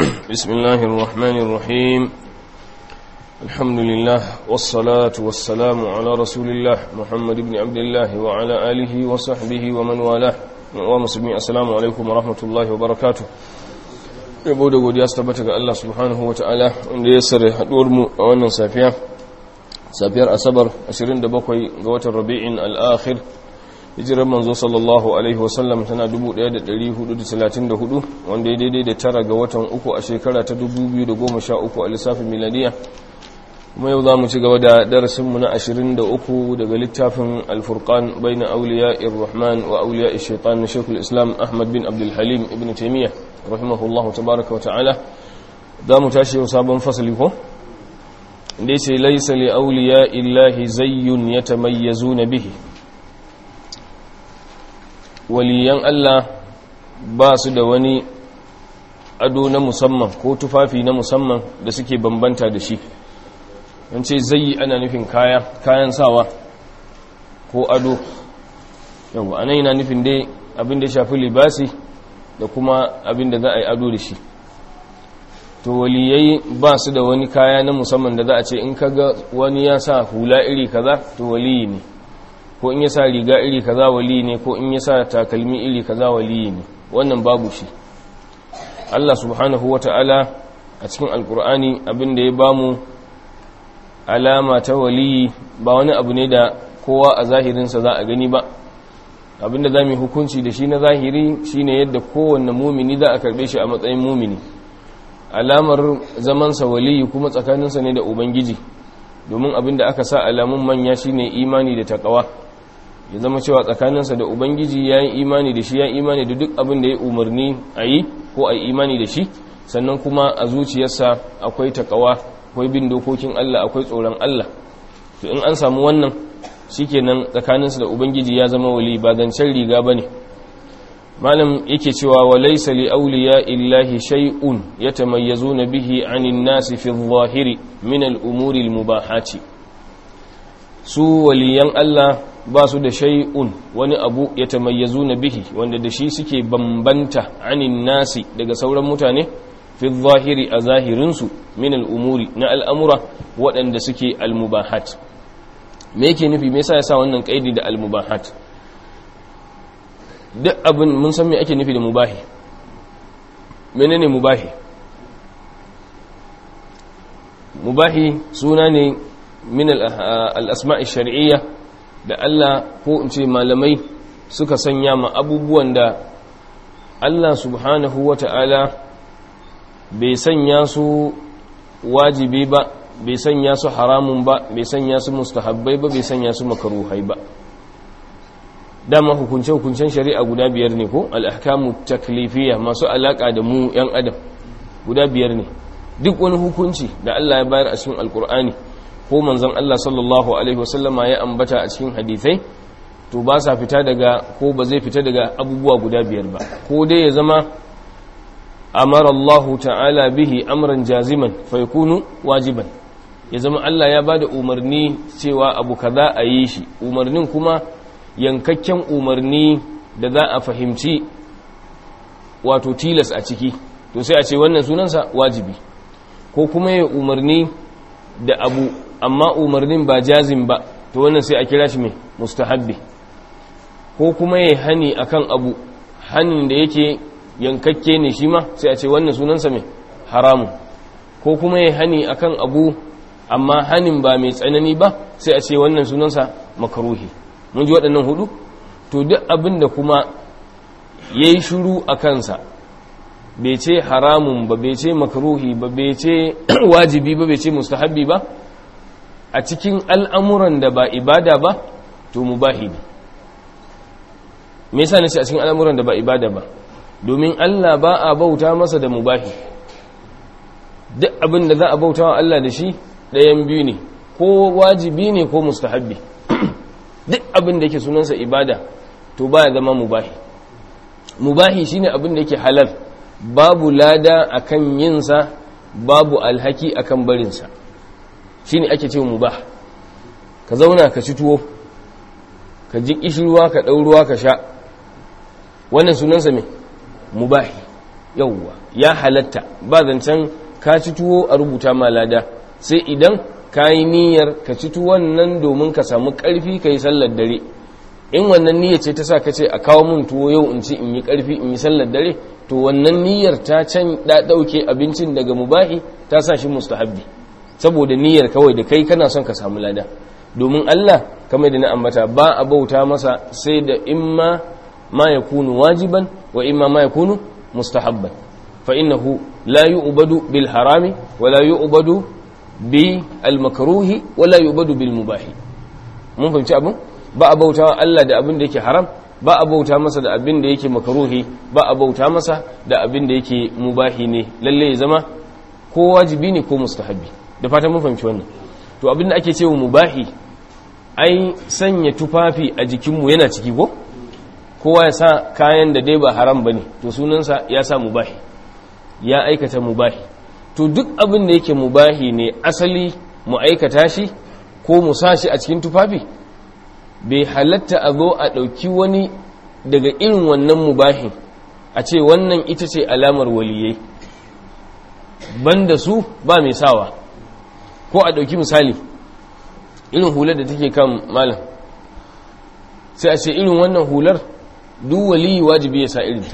بسم الله الرحمن الرحيم الحمد لله والصلاة والسلام على رسول الله محمد بن عبد الله وعلى آله وصحبه ومن والاه ومسلمين السلام عليكم ورحمة الله وبركاته yabo da godiya su tabbata ga Allah subhanahu wa ta'ala wanda ya sare haduwar mu a wannan safiya safiyar asabar 27 ga watan rabi'in al-akhir hijirar manzo sallallahu alaihi wasallam tana 1434 wanda ya daidai da tara ga watan uku a shekara ta 2013 a lissafin miladiya kuma yau za mu ci gaba da darasinmu na 23 daga littafin alfurkan bai na auliya irrahman wa auliya shaitan na shekul islam ahmad bin abdulhalim ibn taimiyya rahimahullahu tabaraka wa ta'ala za mu tashi yau sabon fasali ko da ce laisa li auliya illahi zayyun ya tamayyazu na bihi waliyan Allah ba su da wani ado na musamman ko tufafi na musamman da suke bambanta da shi an ce zai ana nufin kaya kayan sawa ko ado yau anan yana nufin dai abin da shafi libasi da kuma abin da za a yi ado da shi to waliyai ba su da wani kaya na musamman da za a ce in kaga wani ya sa hula iri kaza to waliyi ne ko in ya sa riga iri kaza wali ne ko in ya sa takalmi iri kaza wali ne wannan babu shi Allah subhanahu wata'ala a cikin alkur'ani abin da ya bamu alama ta wali ba wani abu ne da kowa a zahirinsa za a gani ba abinda za mu hukunci da shi na zahiri shine yadda kowanne mumini za a karbe shi a matsayin mumini alamar zamansa wali kuma tsakaninsa ne da ubangiji domin abinda aka sa alamun manya shine imani da takawa ya zama cewa tsakaninsa da ubangiji ya yi imani da shi ya imani da duk abin da ya umarni a yi ko a yi imani da shi sannan kuma a zuciyarsa akwai takawa akwai bin dokokin Allah akwai tsoron Allah to in an samu wannan shikenan tsakaninsa da ubangiji ya zama wali ba zancen riga bane malam yake cewa wa laysa li awliya illahi shay'un yatamayyazuna bihi 'anil nasi fi adh-dhahiri min al-umuri al-mubahati su waliyan Allah ba su da shay'un wani abu ya tamayyazu na bihi wanda da shi suke bambanta anin nasi daga sauran mutane fi zahiri a zahirinsu min al'umuri na al'amura waɗanda suke al-mubahat me yake nufi me yasa ya sa wannan ƙaidi da al-mubahat duk abin mun san me ake nufi da mubahi menene mubahi mubahi suna ne min al-asma'i shar'iyya da Allah ko in ce malamai suka sanya ma abubuwan da Allah subhanahu wa ta'ala bai sanya su wajibi ba bai sanya su haramun ba bai sanya su mustahabbai ba bai sanya su makaruhai ba dama hukunce-hukuncen shari'a guda biyar ne ko al'ahkamu taklifiyya masu alaƙa da mu 'yan adam guda biyar ne duk wani hukunci da Allah ya bayar a cikin alkur'ani ko manzon Allah sallallahu alaihi wasallama ya ambata a cikin hadithai to ba sa fita daga ko ba zai fita daga abubuwa guda biyar ba ko dai ya zama amara Allah ta'ala bihi amran jaziman fa yakunu wajiban ya zama Allah ya bada umarni cewa abu kaza a yi shi umarnin kuma yankakken umarni da za a fahimci wato tilas a ciki to sai a ce wannan sunansa wajibi ko kuma ya umarni da abu amma umarnin ba jazim ba to wannan sai a kira shi mai mustahabbi ko kuma ya hani akan abu hanin da yake yankakke ne shi ma sai a ce wannan sunansa mai haramun ko kuma ya hani akan abu amma hanin ba mai tsanani ba sai a ce wannan sunansa makaruhi mun ji waɗannan hudu to duk abin da kuma ya yi shuru a kansa bai ce haramun ba bai ce makaruhi ba bai ce wajibi ba bai ce mustahabbi ba a cikin al'amuran da ba ibada ba to mubahi ne me yasa nace a cikin al'amuran da ba ibada ba domin Allah ba a bauta masa da mubahi duk abin da za a bauta wa Allah da shi ɗayan biyu ne ko wajibi ne ko mustahabbi duk abin da yake sunansa ibada to baya zama mubahi mubahi shine abin da yake halal babu lada akan yinsa babu alhaki akan barinsa shine ake cewa mubah ka zauna ka ci tuwo ka ji kishirwa ka ɗauruwa ka sha wannan sunansa mai mubahi yawwa ya halatta ba zancen ka ci tuwo a rubuta ma lada sai idan ka yi niyyar ka ci tuwon nan domin ka samu ƙarfi ka yi sallar dare in wannan niyyar ce ta sa ka ce a kawo mun tuwo yau in ci in yi ƙarfi in yi sallar dare to wannan niyyar ta can da ɗauke abincin daga mubahi ta sa shi mustahabbi saboda niyyar kawai da kai kana son ka samu lada domin Allah kamar da na ambata ba a bauta masa sai da imma ma yakunu wajiban wa imma ma yakunu mustahabban fa innahu la yu'badu bil harami wa la yu'badu bi al makruhi wa la yu'badu bil mubahi mun fahimci abin ba a bauta wa Allah da abin da yake haram ba a bauta masa da abin da yake makruhi ba a bauta masa da abin da yake mubahi ne lalle ya zama ko wajibi ne ko mustahabbi da fatan mun fahimci wannan to abin da ake cewa mubahi ai sanya tufafi a jikinmu yana ciki ko kowa ya sa kayan da dai ba haram ba ne to sunansa ya sa mubahi ya aikata mubahi to duk abin da yake mubahi ne asali mu aikata shi ko mu sa shi a cikin tufafi bai halatta a zo a ɗauki wani daga irin wannan mubahin a ce wannan ita ce alamar waliyai banda su ba mai sawa ko a ɗauki misali irin hular da take kan malam sai a ce irin wannan hular duk waliyi wajibi ya sa irinta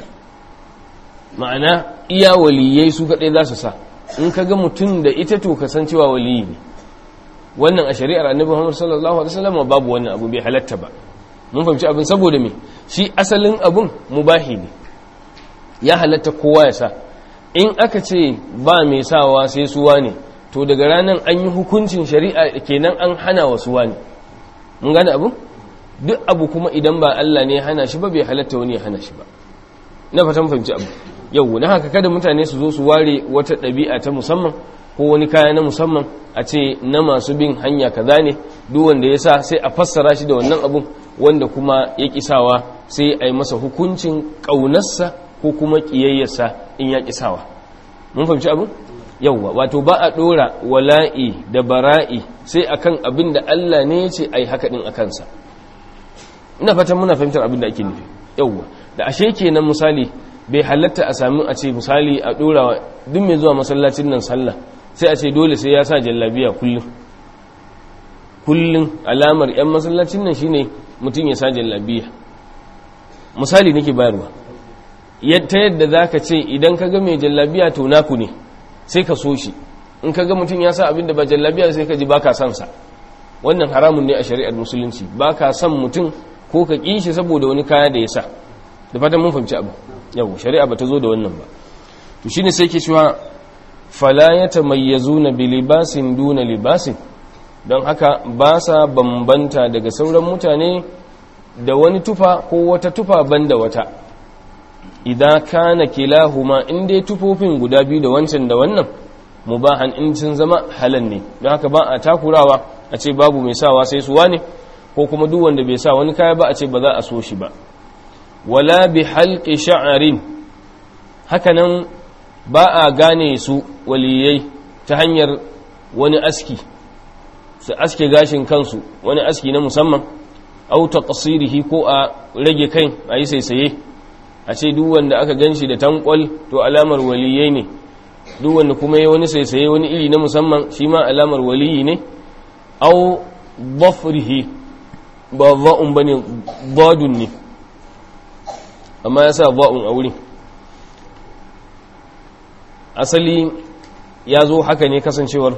ma'ana iya waliyai su kaɗai za su sa in ka ga mutum da ita to kasancewa waliyi ne wannan a shari'ar annabi Muhammad sallallahu alaihi wasallam babu wannan abu bai halatta ba mun fahimci abin saboda me shi asalin abun mubahi ne ya halatta kowa ya sa in aka ce ba mai sawa sai suwa ne to daga ranar an yi hukuncin shari'a kenan an hana wa suwa ne mun gane abu duk abu kuma idan ba Allah ne ya hana shi ba bai halatta wani ya hana shi ba na fatan fahimci abu yau na haka kada mutane su zo su ware wata ɗabi'a ta musamman ko wani kaya na musamman a ce na masu bin hanya kaza ne duk wanda ya sa sai a fassara shi da wannan abun wanda kuma ya kisawa sai a yi masa hukuncin ƙaunarsa ko kuma ƙiyayyarsa in ya kisawa mun fahimci abin yauwa wato ba a ɗora wala'i da bara'i sai akan abin da Allah ne ya ce a yi haka ɗin a kansa ina fatan muna fahimtar abin da ake nufi yauwa da ashe kenan misali bai halatta a sami a ce misali a ɗora duk mai zuwa masallacin nan sallah sai a ce dole sai ya sa jallabiya kullum kullum alamar 'yan masallacin nan shine mutum ya sa jallabiya misali nake bayarwa ta yadda za ka ce idan ka ga mai jallabiya to naku ne sai ka so shi in ka ga mutum ya sa abin da ba jallabiya sai ka ji ba ka son sa wannan haramun ne a shari'ar musulunci ba ka son mutum ko ka ƙi shi saboda wani kaya da ya sa da fatan mun fahimci abu yau shari'a ba ta zo da wannan ba to shine sai ke cewa fala ya tamayyazuna bi libasin duna libasin don haka ba sa bambanta daga sauran mutane da wani tufa ko wata tufa banda wata idan kana kilahuma in dai tufofin guda biyu da wancan da wannan mubahan in sun zama halal ne don haka ba a takurawa a ce babu mai sawa sai suwa ne ko kuma duk wanda bai sa wani kaya ba a ce ba za a so shi ba wala bi halqi sha'arin hakanan ba a gane su waliyai ta hanyar wani aski su aske gashin kansu wani aski na musamman au taqsirihi ko a rage kai a yi saisaye a ce duk wanda aka ganshi da tankwal to alamar waliyai ne duk wanda kuma yi wani saisaye wani iri na musamman shi ma alamar waliyi ne au dhafrihi ba za'un bane dadun ne amma ya sa za'un a wurin asali ya zo haka ne kasancewar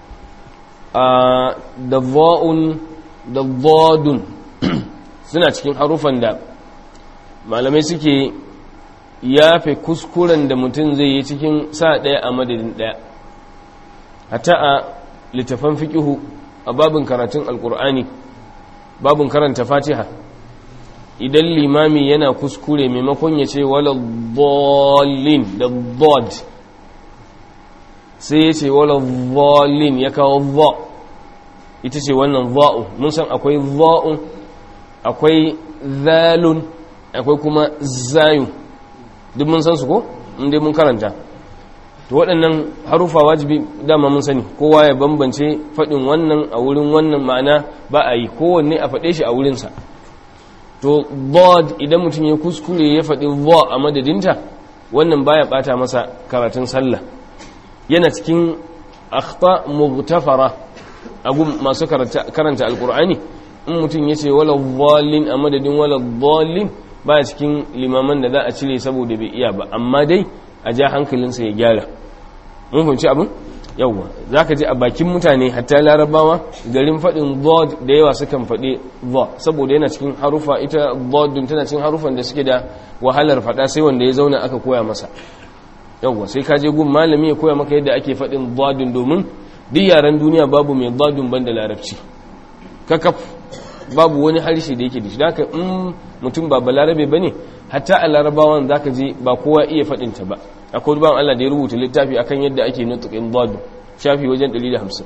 a da za'un da zadun suna cikin harufan da malamai suke yafe kuskuren da mutum zai yi cikin sa ɗaya a madadin ɗaya hata a littafan fikihu a babin karatun alkur'ani babin karanta fatiha idan limami yana kuskure maimakon ya ce wala bolin da bod sai ya ce wala bolin ya kawo vo ita ce wannan za'u mun san akwai za'un akwai zalun akwai kuma zayun duk mun san su ko inda mun karanta to waɗannan harufa wajibi dama mun sani kowa ya bambance faɗin wannan a wurin wannan ma'ana ba a yi kowanne a faɗe shi a wurinsa to bod idan mutum ya kuskure ya faɗi vo a madadinta wannan baya bata masa karatun sallah yana cikin akhta mughtafara agun masu karanta alqur'ani in mutum yace wala dhallin a madadin wala dhallin baya cikin limaman da za a cire saboda bai iya ba amma dai a ja hankalinsa ya gyara mun fahimci abin yawwa za ka ji a bakin mutane hatta larabawa garin faɗin zod da yawa sukan faɗi zod saboda yana cikin harufa ita zodun tana cikin harufan da suke da wahalar faɗa sai wanda ya zauna aka koya masa yawwa sai ka je gun malami ya koya maka yadda ake faɗin zodun domin duk yaren duniya babu mai zodun ban da larabci kakaf babu wani harshe da yake da shi da haka in mutum ba balarabe ba ne hatta a larabawan za ka je ba kowa iya faɗinta ba akwai ruban Allah da ya rubuta littafi akan yadda ake nutukin dadu shafi wajen 150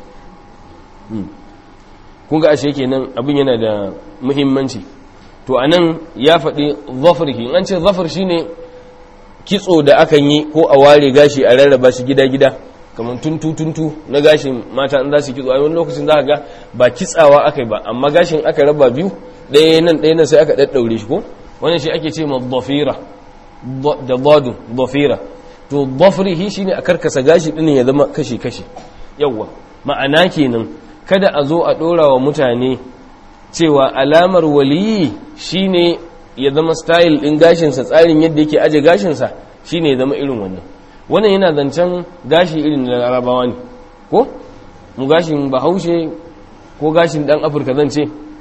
kun ga ashe kenan abin yana da muhimmanci to anan ya faɗi zafirki an ce zafir shine kitso da akan yi ko a ware gashi a rarraba shi gida-gida kamar tuntu-tuntu na gashin mata in za su kitso a wani lokacin za ga ba kitsawa aka yi ba amma gashin aka raba biyu ɗaya nan ɗaya nan sai aka ɗaɗɗaure shi ko wannan shi ake ce ma dhafira da dadu dhafira to dhafrihi shine a karkasa gashi din ya zama kashi kashi yawa ma'ana kenan kada a zo a dora wa mutane cewa alamar waliyi shine ya zama style din gashin sa tsarin yadda yake aje gashin sa shine ya zama irin wannan wannan yana zancen gashi irin na larabawa ne ko mu gashin bahaushe ko gashin dan afirka zan ce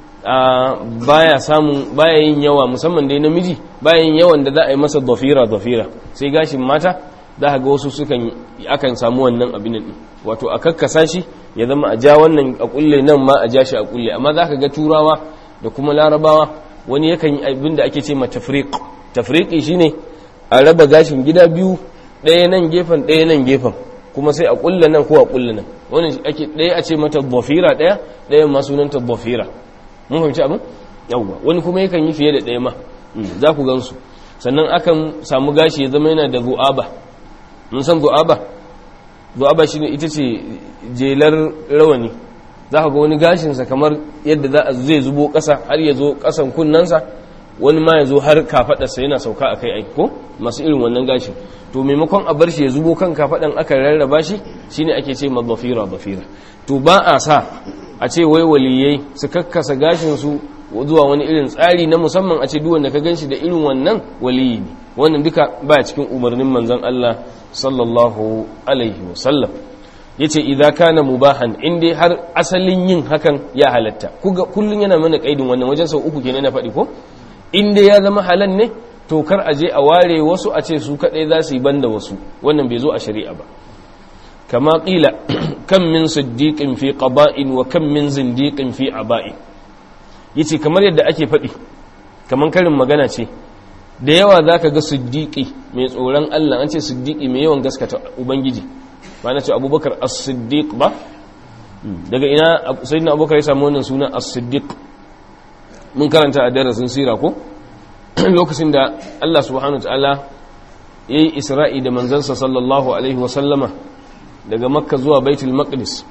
baya samun baya yin yawa musamman dai namiji baya yin yawan da za a yi masa dafira dafira sai gashin mata za ka ga wasu sukan akan samu wannan abin din wato a kakkasa shi ya zama a ja wannan a kulle nan ma a ja shi a kulle amma za ka ga turawa da kuma larabawa wani yakan yi abin da ake ce ma tafriq tafriqi shine a raba gashin gida biyu ɗaya nan gefen ɗaya nan gefen kuma sai a kulle nan ko a kulle nan wannan ake ɗaya a ce mata dafira ɗaya ɗaya ma sunanta dafira mun fahimci abin yawwa wani kuma yakan yi fiye da ɗaya ma za ku gansu sannan akan samu gashi ya zama yana da zu'aba mun san zu'aba zu'aba shine ita ce jelar rawani za ka ga wani gashinsa kamar yadda za a zai zubo ƙasa har ya zo ƙasan kunnensa wani ma ya zo har kafaɗarsa yana sauka a kai ai ko masu irin wannan gashi to maimakon a bar shi ya zubo kan kafaɗan aka rarraba shi shine ake ce ma bafira bafira to ba a sa a ce wai waliyai su kakkasa gashinsu zuwa wani irin tsari na musamman a ce duk wanda ka ganshi da irin wannan waliyi ne wannan duka ba cikin umarnin manzon Allah sallallahu alaihi wasallam yace idza kana mubahan in dai har asalin yin hakan ya halatta kullun yana mana kaidin wannan wajen sau uku kenan na faɗi ko in dai ya zama halal ne to kar a je a ware wasu a ce su kadai za su yi banda wasu wannan bai zo a shari'a ba kama qila kam min siddiqin fi qaba'in wa kam min zindiqin fi aba'in yace kamar yadda ake faɗi kamar karin magana ce da yawa zaka ga siddiqi mai tsoron Allah an ce siddiqi mai yawan gaskata ubangiji ba na ce abubakar as-siddiq ba daga ina sayyidina abubakar ya samu wannan suna as-siddiq mun karanta a darasin sira ko lokacin da Allah subhanahu wataala yayi isra'i da manzansa sallallahu alaihi wa sallama daga makka zuwa baitul maqdis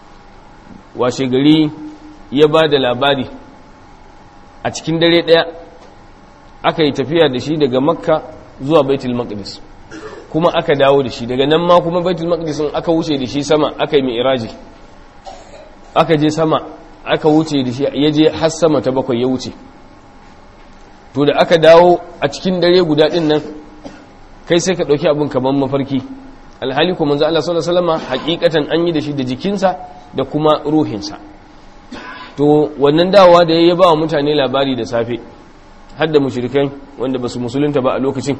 washe gari ya ba da labari a cikin dare daya aka yi tafiya da shi daga makka zuwa baitul maqdis kuma aka dawo da shi daga nan ma kuma baitul maqdis aka wuce da shi sama aka yi mi'raji aka je sama aka wuce da shi ya je har sama ta bakwai ya wuce to da aka dawo a cikin dare guda din nan kai sai ka dauki abin kaman mafarki alhali kuma manzo Allah sallallahu alaihi wasallam hakikatan an yi da shi da jikinsa da kuma ruhinsa to wannan dawowa da ya ba wa mutane labari da safe har da mushrikai wanda basu musulunta ba a lokacin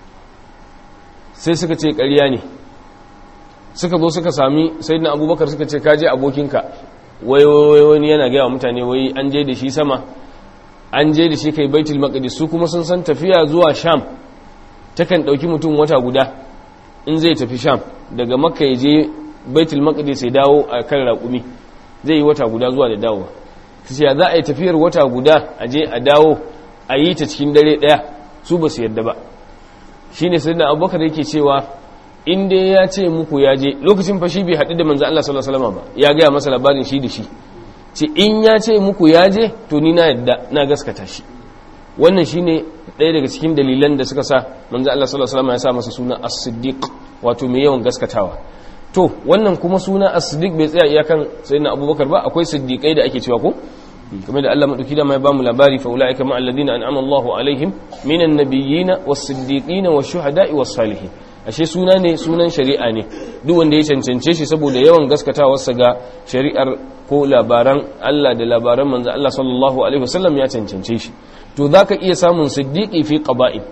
sai suka ce ƙarya ne suka zo suka sami sayyidina abubakar suka ce kaje abokinka wai wani yana gaya wa mutane wai an je da shi sama an je da shi kai baitul maqdis su kuma sun san tafiya zuwa sham takan dauki mutum wata guda in zai tafi sham daga makka ya je baitul maqdis ya dawo a kan raƙumi zai yi wata guda zuwa da dawowa sai ya za a yi tafiyar wata guda a je a dawo a yi ta cikin dare daya su ba su yadda ba shine sayyidina abubakar yake cewa in dai ya ce muku ya je lokacin fashi bai haɗu da manzo Allah sallallahu alaihi wasallam ba ya gaya masa labarin shi da shi ce in ya ce muku ya je to ni na yadda na gaskata shi wannan shine ɗaya daga cikin dalilan da suka sa manzo Allah sallallahu alaihi wasallam ya sa masa suna as-siddiq wato mai yawan gaskatawa to wannan kuma suna as-siddiq bai tsaya iyakan sayyidina abubakar ba akwai siddiqai da ake cewa ko kamar da Allah madauki da mai ba mu labari fa ulaika ma alladhina an'ama Allahu alaihim minan nabiyyin was-siddiqin wash-shuhada'i was-salihin ashe suna ne sunan shari'a ne duk wanda ya cancance shi saboda yawan gaskatawarsa ga shari'ar ko labaran Allah da labaran manzo Allah sallallahu alaihi wasallam ya cancance shi to zaka iya samun siddiqi fi qaba'i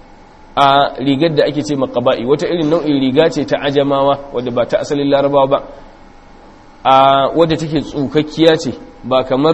a rigar da ake ce ma qaba'i wata irin nau'in riga ce ta ajamawa wadda ba ta asalin larabawa ba a wadda take tsukakkiya ce ba kamar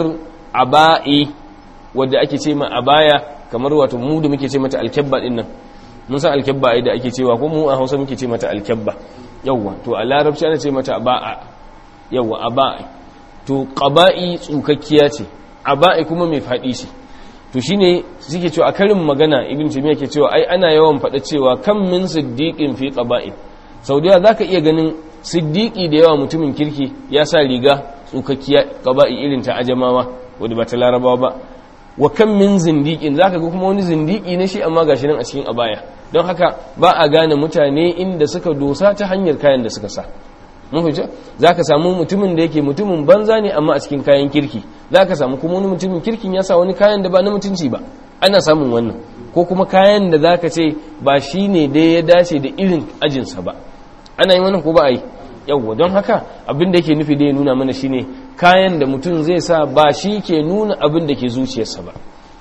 aba'i wadda ake ce ma abaya kamar wato mu da muke ce mata alkabba din nan mun san alkabba ai da ake cewa ko mu a Hausa muke ce mata alkabba yawa to a larabci ana ce mata aba'a yawa aba'i to qaba'i tsukakkiya ce aba'i kuma mai fadi ce to shine suke cewa a karin magana ibn taymiya ke cewa ai ana yawan faɗa cewa kam min siddiqin fi qaba'i saudiya zaka iya ganin siddiqi da yawa mutumin kirki ya sa riga tsukakkiya qaba'i irin ta ajamawa wanda ba ta larabawa ba wa kam min zindiqin zaka ga kuma wani zindiki ne shi amma gashi nan a cikin abaya don haka ba a gane mutane inda suka dosa ta hanyar kayan da suka sa mun fahimci zaka samu mutumin da yake mutumin banza ne amma a cikin kayan kirki zaka samu kuma wani mutumin kirkin ya sa wani kayan da ba na mutunci ba ana samun wannan ko kuma kayan da zaka ce ba shine da ya dace da irin ajinsa ba ana yin wannan ko ba a yi yawwa don haka abin da yake nufi da ya nuna mana shine kayan da mutum zai sa ba shi ke nuna abin da ke zuciyarsa ba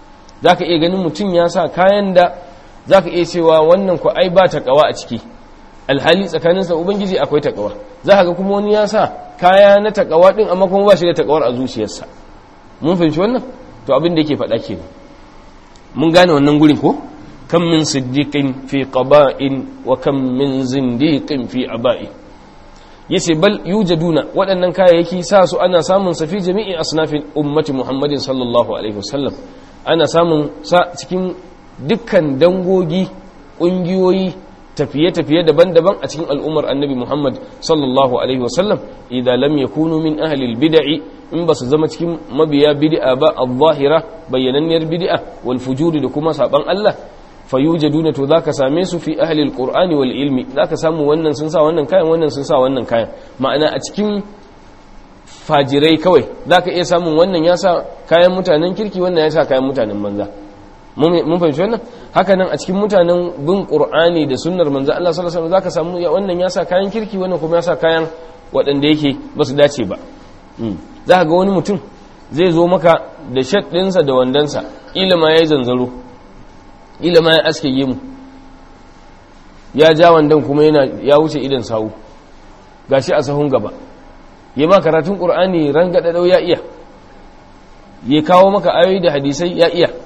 za ka iya ganin mutum ya sa kayan da za ka iya cewa wannan ku ai ba taƙawa a ciki alhali tsakaninsa ubangiji akwai taƙawa za ka ga kuma wani ya sa kaya na taƙawa ɗin amma kuma ba shi da taƙawar a zuciyarsa mun fahimci wannan to abin da yake faɗa kenan mun gane wannan gurin ko kam min siddiqin fi qaba'in wa kam min zindiqin fi aba'in yace bal yujaduna waɗannan kayayyaki sa su ana samun sa fi jami'i asnafin ummati Muhammadin sallallahu alaihi wasallam ana samun sa cikin dukkan dangogi ƙungiyoyi tafiye-tafiye daban-daban a cikin al'ummar annabi Muhammad sallallahu alaihi wasallam idza lam yakunu min ahli bid'i in ba su zama cikin mabiya bid'a ba al-zahira bayyananniyar bid'a wal fujuri da kuma saban Allah fayujaduna to zaka same su fi ahli alqur'ani wal ilmi zaka samu wannan sun sa wannan kayan wannan sun sa wannan kayan ma'ana a cikin fajirai kawai zaka iya samun wannan ya sa kayan mutanen kirki wannan ya sa kayan mutanen banza mun fahimci wannan haka nan a cikin mutanen bin qur'ani da sunnar manzo Allah sallallahu alaihi wasallam zaka samu wannan ya sa kayan kirki wannan kuma ya sa kayan waɗanda yake ba su dace ba zaka ga wani mutum zai zo maka da shat ɗinsa da wandansa ilima yayi zanzaro ila ma ya aske yi mu ya ja wandan kuma yana ya wuce idan sawu gashi a sahun gaba ya ma karatun qur'ani rangada dau ya iya ya kawo maka ayoyi da hadisai ya iya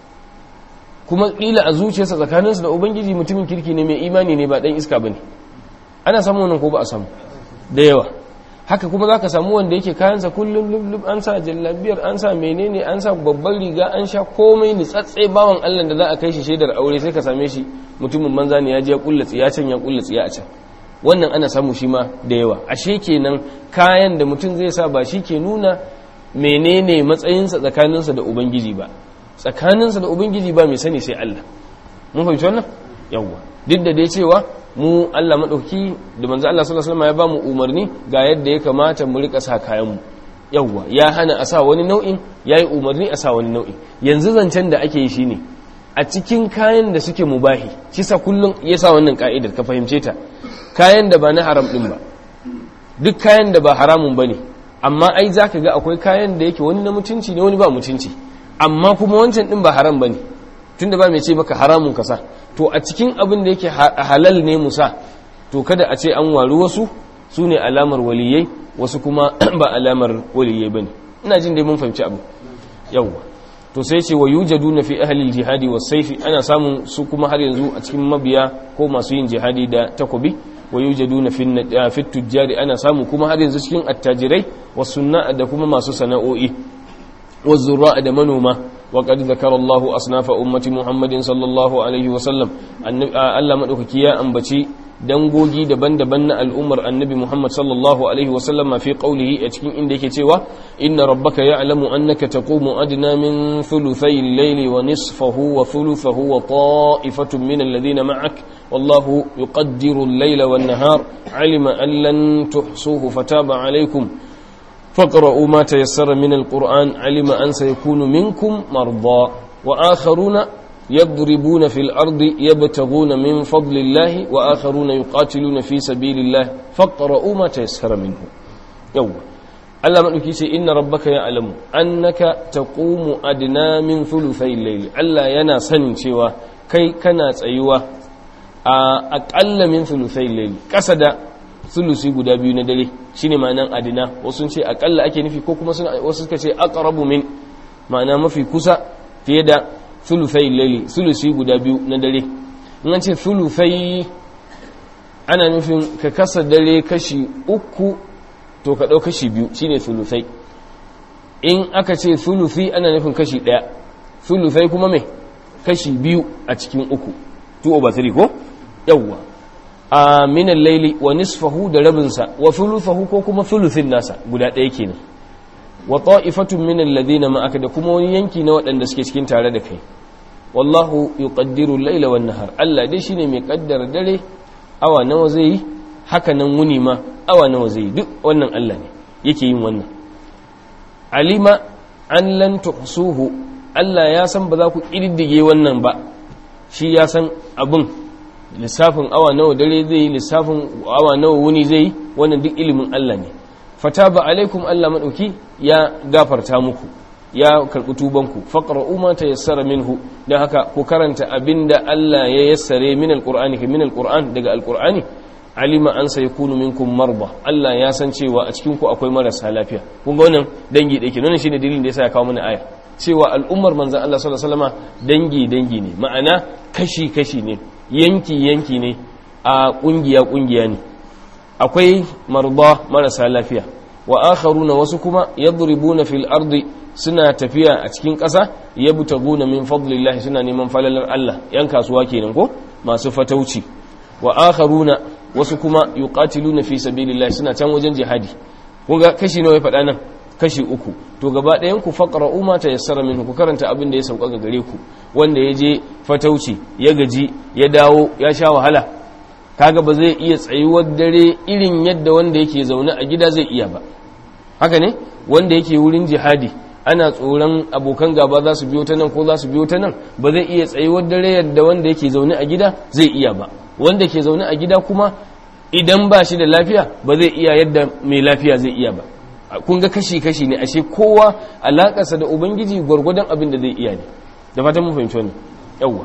kuma kila a zuciyarsa tsakaninsa da ubangiji mutumin kirki ne mai imani ne ba dan iska bane ana samu wannan ko ba a samu da yawa haka kuma za ka samu wanda yake kayansa kullum lullum an sa jallabiyar an sa menene an sa babban riga an sha komai nitsatse bawan allah da za a kai shi shaidar aure sai ka same shi mutumin manza ne ya je ya kulla tsiya can ya kulla tsiya a can wannan ana samu shi ma da yawa ashe kenan kayan da mutum zai sa ba shi ke nuna menene matsayinsa tsakaninsa da ubangiji ba tsakaninsa da ubangiji ba mai sani sai allah mun fahimci wannan yawwa duk da dai cewa mu Allah maɗauki da manzo Allah sallallahu alaihi wasallam ya ba mu umarni ga yadda ya kamata mu rika sa kayan mu yawwa ya hana a sa wani nau'in yayi umarni a sa wani nau'in yanzu zancen da ake yi shine a cikin kayan da suke mubahi kisa kullum ya sa wannan ka'idar ka fahimce ta kayan da ba na haram din ba duk kayan da ba haramun bane amma ai zaka ga akwai kayan da yake wani na mutunci ne wani ba mutunci amma kuma wancan din ba haram bane tunda ba mai ce maka haramun ka sa to a cikin abin da yake halal ne musa to kada a ce an waru wasu su ne alamar waliyai wasu kuma ba alamar waliyai ba ne ina jin dai mun fahimci abu yawwa to sai ce wa yujadu na fi ahalil jihadi wa saifi ana samun su kuma har yanzu a cikin mabiya ko masu yin jihadi da takobi wa yujadu na fi tujjari ana samu kuma har yanzu cikin attajirai wa sunna da kuma masu sana'o'i wa zurra da manoma وقد ذكر الله أصناف أمة محمد صلى الله عليه وسلم ألا مدوكي يا أنبتي dangogi daban-daban na al'ummar annabi Muhammad sallallahu Alaihi wasallama fi ƙaulihi a cikin inda yake cewa inna rabbaka ya'lamu annaka taqumu adna min thuluthay al-layli wa nisfahu wa thuluthahu wa ta'ifatun min alladhina ma'ak wallahu yuqaddiru al-layla wan-nahar 'alima an lan tuhsuhu fataba 'alaykum faqra'u ma tayassara min al-qur'an 'alima an sayakunu minkum marda wa akharuna يضربون في الأرض يبتغون من فضل الله وآخرون يقاتلون في سبيل الله فاقرؤوا ما تيسر منه يوم Allah maɗauki ce inna rabbaka ya alamu annaka taqumu adna min thuluthai layli Allah yana sanin cewa kai kana tsayuwa a aƙalla min thuluthai layli ƙasa da thulusi guda biyu na dare shine ma'anan adna wasu ce aƙalla ake nufi ko kuma wasu suka ce aqrabu min ma'ana mafi kusa fiye da thuluthai laili thulusi guda biyu na dare in an ce thuluthai ana nufin ka kasa dare kashi uku to ka ɗau kashi biyu shine thuluthai in aka ce thuluthi ana nufin kashi ɗaya thuluthai kuma mai kashi biyu a cikin uku 2 over 3 ko yawwa a minan laili wa nisfahu da rabinsa wa thuluthahu ko kuma thuluthin nasa guda ɗaya kenan wa ta'ifatun min alladhina ma'aka da kuma wani yanki na waɗanda suke cikin tare da kai wallahu yuqaddiru al-layla wan nahar Allah dai shine mai kaddara dare awa nawa zai yi haka nan wuni ma awa nawa zai yi duk wannan Allah ne yake yin wannan alima an lan tuhsuhu Allah ya san ba za ku kididdige wannan ba shi ya san abin lissafin awa nawa dare zai yi lissafin awa nawa wuni zai yi wannan duk ilimin Allah ne fataba alaikum Allah madauki ya gafarta muku ya karbi tubanku faqra'u ma tayassara minhu dan haka ku karanta abinda Allah ya yassare min alqur'ani min alqur'an daga alqur'ani alima an sayakunu minkum marba Allah ya san cewa a cikin ku akwai marasa lafiya kun ga wannan dangi dake wannan shine dalilin da yasa ya kawo mana aya cewa al'ummar manzon Allah sallallahu alaihi wasallama dangi dangi ne ma'ana kashi kashi ne yanki yanki ne a kungiya kungiya ne akwai marba marasa lafiya wa akharuna wasu kuma yadribuna fil ardi suna tafiya a cikin ƙasa yabtaguna min fadlillahi suna neman falalar Allah yan kasuwa kenan ko masu fatauci wa akharuna wasu kuma yuqatiluna fi sabilillahi suna can wajen jihadi kun ga kashi nawa ya faɗa nan kashi uku to gaba ɗayan ku faqra'u ma tayassara minhu ku karanta abin da ya sauka ga gare ku wanda ya je fatauci ya gaji ya dawo ya sha wahala kaga ba zai iya tsayuwar dare irin yadda wanda yake zaune a gida zai iya ba haka ne wanda yake wurin jihadi ana tsoron abokan gaba za su biyo ta nan ko za su biyo ta nan ba zai iya tsayuwar dare yadda wanda yake zaune a gida zai iya ba wanda ke zaune a gida kuma idan ba shi da lafiya ba zai iya yadda mai lafiya zai iya ba kun ga kashi-kashi ne ashe kowa alakarsa da ubangiji gwargwadon abin da zai iya ne da fatan mun fahimci wannan yawwa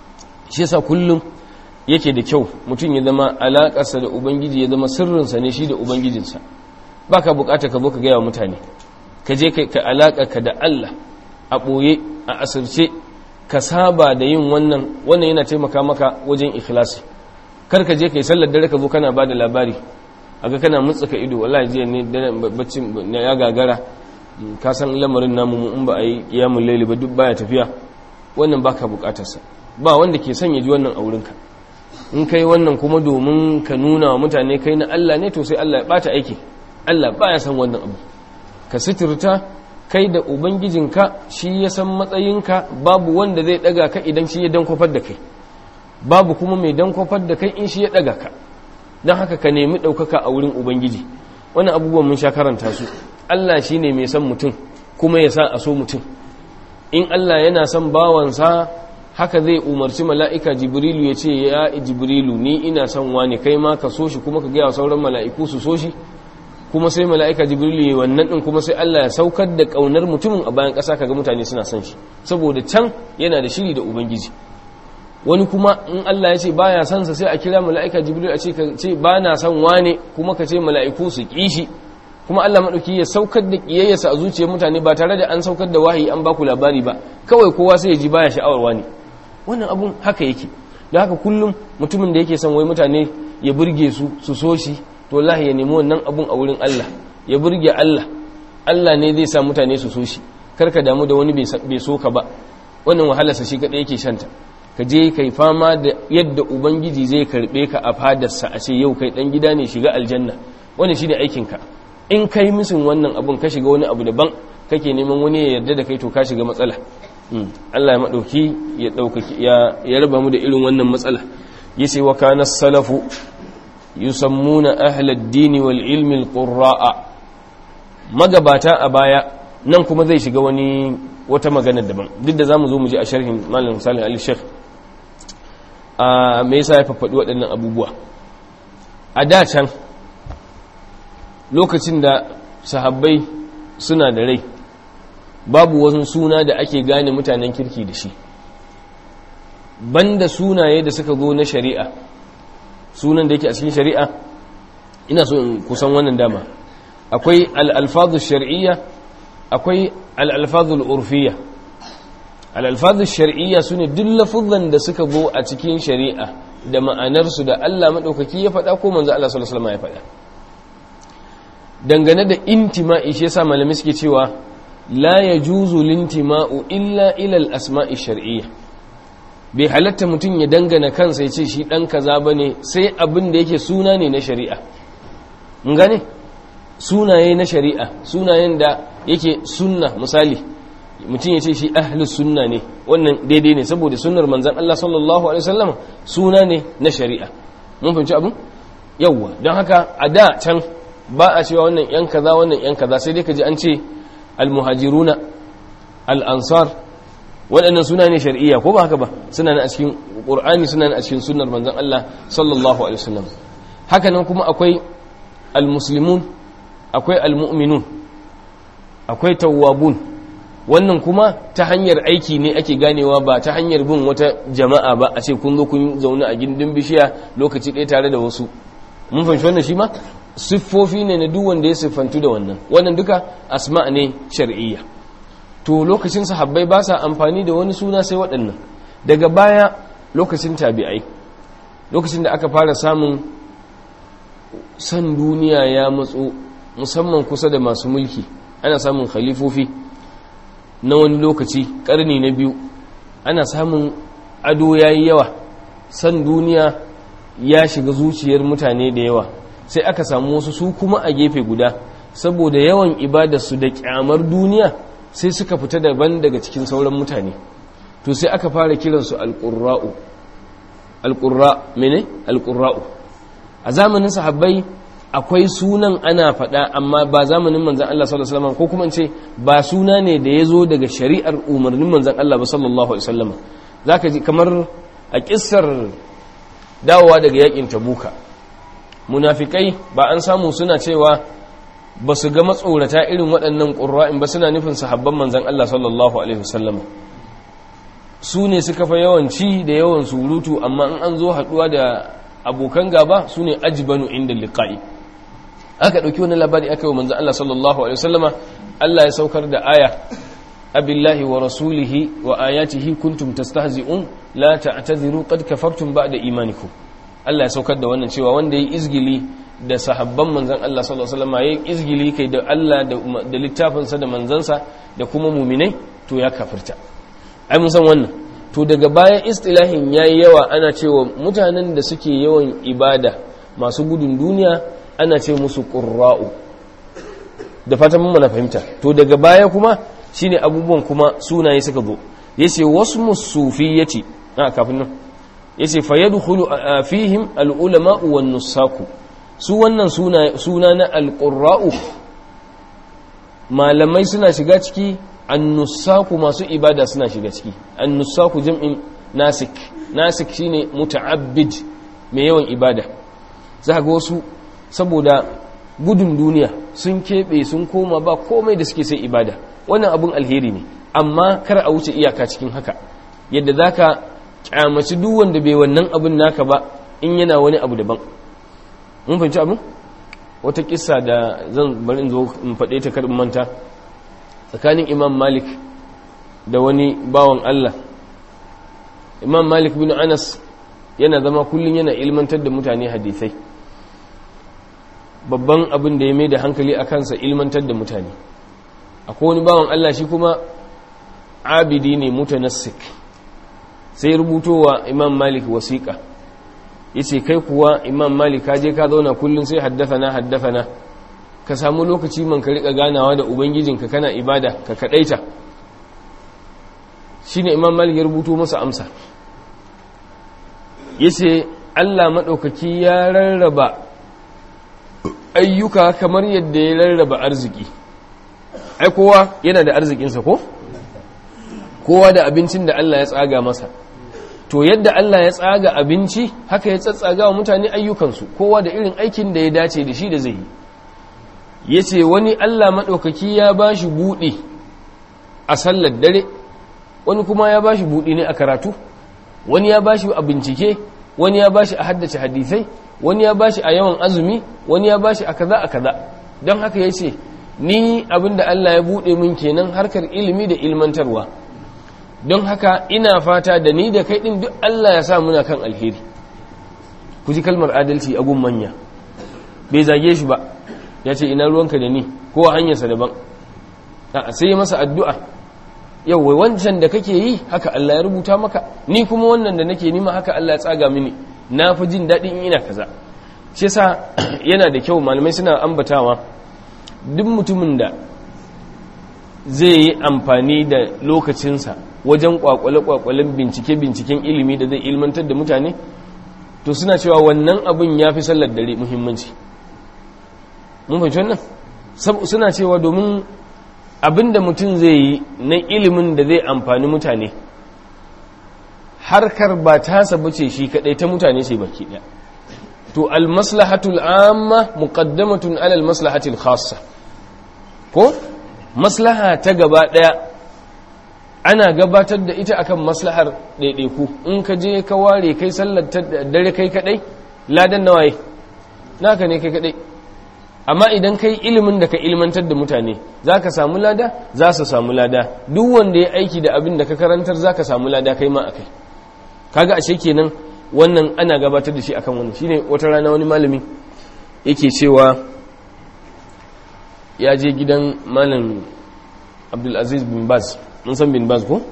shi yasa kullum yake da kyau mutum ya zama alakarsa da ubangiji ya zama sirrinsa ne shi da ubangijinsa baka bukata ka zo ka gaya wa mutane ka je ka alaka ka da Allah a ɓoye a asirce ka saba da yin wannan wannan yana taimaka maka wajen ikhlasi kar ka je kai sallar dare ka zo kana bada labari aga kana mutsuka ido wallahi jiya ne baccin ya gagara ka san lamarin namu mu in ba a yi kiyamul laili ba duk baya tafiya wannan baka bukatar sa ba wanda ke son ya ji wannan a wurinka in kai wannan kuma domin ka nuna wa mutane kai na Allah ne to sai Allah ya bata aiki Allah baya san wannan abu ka sitirta kai da ubangijinka shi ya san matsayinka babu wanda zai daga ka idan shi ya dankofar da kai babu kuma mai dankofar da kai in shi ya daga ka don haka ka nemi ɗaukaka a wurin ubangiji wani abubuwan mun sha karanta su allah shi ne mai san mutum kuma ya sa a so mutum in allah yana son bawansa haka zai umarci mala'ika jibrilu ya ce ya jibrilu ni ina son wani kai ma ka so shi kuma ka gaya sauran mala'iku su so shi kuma sai mala'ika jibrilu ya wannan ɗin kuma sai Allah ya saukar da ƙaunar mutumin a bayan ƙasa kaga mutane suna son shi saboda can yana da shiri da ubangiji wani kuma in Allah ya ce baya son sa sai a kira mala'ika jibrilu a ce ka ce ba na son wane kuma ka ce mala'iku su ƙi shi kuma Allah maɗauki ya saukar da ƙiyayyarsa a zuciyar mutane ba tare da an saukar da wahayi an baku labari ba kawai kowa sai ya ji baya sha'awar wani wannan abun haka yake da haka kullum mutumin da yake son wai mutane ya burge su su so shi to wallahi ya nemi wannan abun a wurin Allah ya burge Allah Allah ne zai sa mutane su so shi karka damu da wani bai so ka ba wannan wahalarsa shi kaɗai yake shanta ka je kai fama da yadda ubangiji zai karɓe ka a fadarsa a ce yau kai ɗan gida ne shiga aljanna wannan shi ne aikinka in kai misin wannan abun ka shiga wani abu daban kake neman wani ya yarda da kai to ka shiga matsala Allah ya maɗauki ya ɗaukaki ya raba mu da irin wannan matsala yace wa kana salafu yusammuna ahlad dini wal ilmi al-qurra'a magabata a baya nan kuma zai shiga wani wata magana daban duk da zamu zo mu ji a sharhin malam Salih Ali Sheikh a me yasa ya faɗi waɗannan abubuwa a da can lokacin da sahabbai suna da rai babu wasu suna da ake gane mutanen kirki da shi banda sunaye da suka zo na shari'a sunan da yake a cikin shari'a ina so in kusan wannan dama akwai al'alfazu shari'iyya akwai al'alfazu al'urfiyya al'alfazu shari'iyya su ne duk lafuzan da suka zo a cikin shari'a da ma'anarsu da Allah maɗaukaki ya faɗa ko manzo Allah sallallahu alaihi ya faɗa dangane da intima'i shi yasa malamai suke cewa la yajuzu lintima'u illa ila al-asma'i shar'iyya bai halatta mutum ya dangana kansa ya ce shi ɗan kaza ba ne sai abin da yake suna ne na shari'a mun gane sunaye na shari'a sunayen da yake sunna misali mutum ya ce shi ahlus sunna ne wannan daidai ne saboda sunnar manzan Allah sallallahu alaihi wasallam suna ne na shari'a mun fahimci abin yawwa don haka a da can ba a cewa wannan yan kaza wannan yan kaza sai dai ka ji an ce al-muhajiruna al-ansar waɗannan suna ne shari'iyya ko ba haka ba suna ne a cikin ƙur'ani suna ne a cikin sunnar manzon Allah sallallahu alaihi wasallam haka nan kuma akwai almuslimun akwai almu'minun akwai tawwabun wannan kuma ta hanyar aiki ne ake ganewa ba ta hanyar bin wata jama'a ba a ce kun zo kun zaune a gindin bishiya lokaci ɗaya tare da wasu mun fahimci wannan shi ma siffofi ne na duk wanda ya siffantu da wannan wannan duka asma ne shar'iyya to lokacin sahabbai ba sa amfani da wani suna sai waɗannan daga baya lokacin tabi'ai lokacin da aka fara samun san duniya ya matso musamman kusa da masu mulki ana samun khalifofi na wani lokaci ƙarni na biyu ana samun ado ya yi yawa san duniya ya shiga zuciyar mutane da yawa sai aka samu wasu su kuma a gefe guda saboda yawan ibadarsu da kyamar duniya sai suka fita daban daga cikin sauran mutane to sai aka fara kiransu alƙurra'u alƙurra mene alƙurra'u a zamanin sahabbai akwai sunan ana faɗa amma ba zamanin manzan Allah sallallahu alaihi wasallam ko kuma ce ba suna ne da ya zo daga shari'ar umarnin manzan Allah ba sallallahu alaihi wasallam zaka ji kamar a kissar dawowa daga yakin tabuka munafikai ba an samu suna cewa ba su ga matsorata irin waɗannan ƙura'in ba suna nufin sahabban manzan Allah sallallahu Alaihi wasallam su ne suka fa yawanci da yawan surutu amma in an zo haɗuwa da abokan gaba su ne ajibanu inda liƙa'i aka ɗauki wani labari aka yi wa manzan Allah sallallahu Alaihi wasallama Allah ya saukar da aya abillahi wa rasulihi wa ayatihi kuntum tastahzi'un la ta'tadiru qad kafartum ba'da imanikum Allah ya saukar da wannan cewa wanda ya izgili da sahabban manzan Allah sallallahu alaihi wasallam yayin izgili kai da Allah da littafinsa da manzansa da kuma muminai to ya kafirta ai mun san wannan to daga bayan istilahin yayi yawa ana cewa mutanen da suke yawan ibada masu gudun duniya ana ce musu qurra'u da fatan mun na fahimta to daga baya kuma shine abubuwan kuma sunaye suka zo yace wasu musufiyyati a kafin nan yace fayadkhulu fihim al-ulama wan nusaku su wannan suna na alƙura'u malamai suna shiga ciki annusaku masu ibada suna shiga ciki annusaku jam'in nasik nasik shine muta'abbid mai yawan ibada za ga wasu saboda gudun duniya sun keɓe sun koma ba komai da suke sai ibada wannan abun alheri ne amma kar a wuce iyaka cikin haka yadda za ka kyamaci duk wanda bai wannan abun naka ba in yana wani abu daban mun fahimci abin wata kissa da zan bari in zo in faɗe ta karin manta tsakanin imam malik da wani bawan allah imam malik bin anas yana zama kullum yana ilmantar da mutane hadisai babban abin da ya mai da hankali a kansa ilmantar da mutane akwai wani bawan Allah shi kuma abidi ne mutanassik sai rubutowa imam malik wasiƙa yace kai kuwa imam malik ka je ka zauna kullum sai haddathana haddathana ka samu lokaci man ka rika ganawa da ubangijinka kana ibada ka kadaita shine imam malik ya rubuto masa amsa yace Allah madaukaki ya rarraba ayyuka kamar yadda ya rarraba arziki ai kowa yana da arzikinsa ko kowa da abincin da Allah ya tsaga masa to yadda Allah ya tsaga abinci haka ya tsatsaga wa mutane ayyukansu kowa da irin aikin da ya dace da shi da zai yi ya ce wani Allah maɗaukaki ya ba shi buɗe a sallar dare wani kuma ya ba shi buɗe ne a karatu wani ya ba shi a bincike wani ya ba shi a haddace hadisai wani ya ba shi a yawan azumi wani ya ba shi a kaza a kaza don haka ya ce ni abinda Allah ya buɗe min kenan harkar ilimi da ilmantarwa don haka ina fata da ni da kai ɗin duk Allah ya sa muna kan alheri ku ji kalmar adalci a gun manya bai zage shi ba ya ce ina ruwanka da ni ko a hanyarsa daban a sai masa addu'a yau wai wancan da kake yi haka Allah ya rubuta maka ni kuma wannan da nake nima haka Allah ya tsaga mini na fi jin daɗin ina kaza shi yasa yana da kyau malamai suna ambatawa duk mutumin da zai yi amfani da lokacinsa wajen kwakwale-kwakwalen bincike-binciken ilimi da zai ilmantar da mutane to suna cewa wannan abin ya fi sallar dare muhimmanci mun fahimci wannan suna cewa domin abin da mutum zai yi na ilimin da zai amfani mutane harkar ba tasa bace shi kadai ta mutane ce baki daya to almaslahatul amma muqaddamatun ala almaslahatil khassa ko maslaha ta gaba daya ana gabatar da ita akan maslahar ɗaiɗaiku in ka je ka ware kai sallar dare kai kadai ladan nawaye naka ne kai kadai amma idan kai ilimin da ka ilmantar da mutane za ka samu lada za su samu lada duk wanda ya aiki da abin da ka karantar za ka samu lada kai ma a kai kaga ashe kenan wannan ana gabatar da shi akan wannan shine wata rana wani malami yake cewa ya je gidan malam abdulaziz bin baz mun san bin baz ko?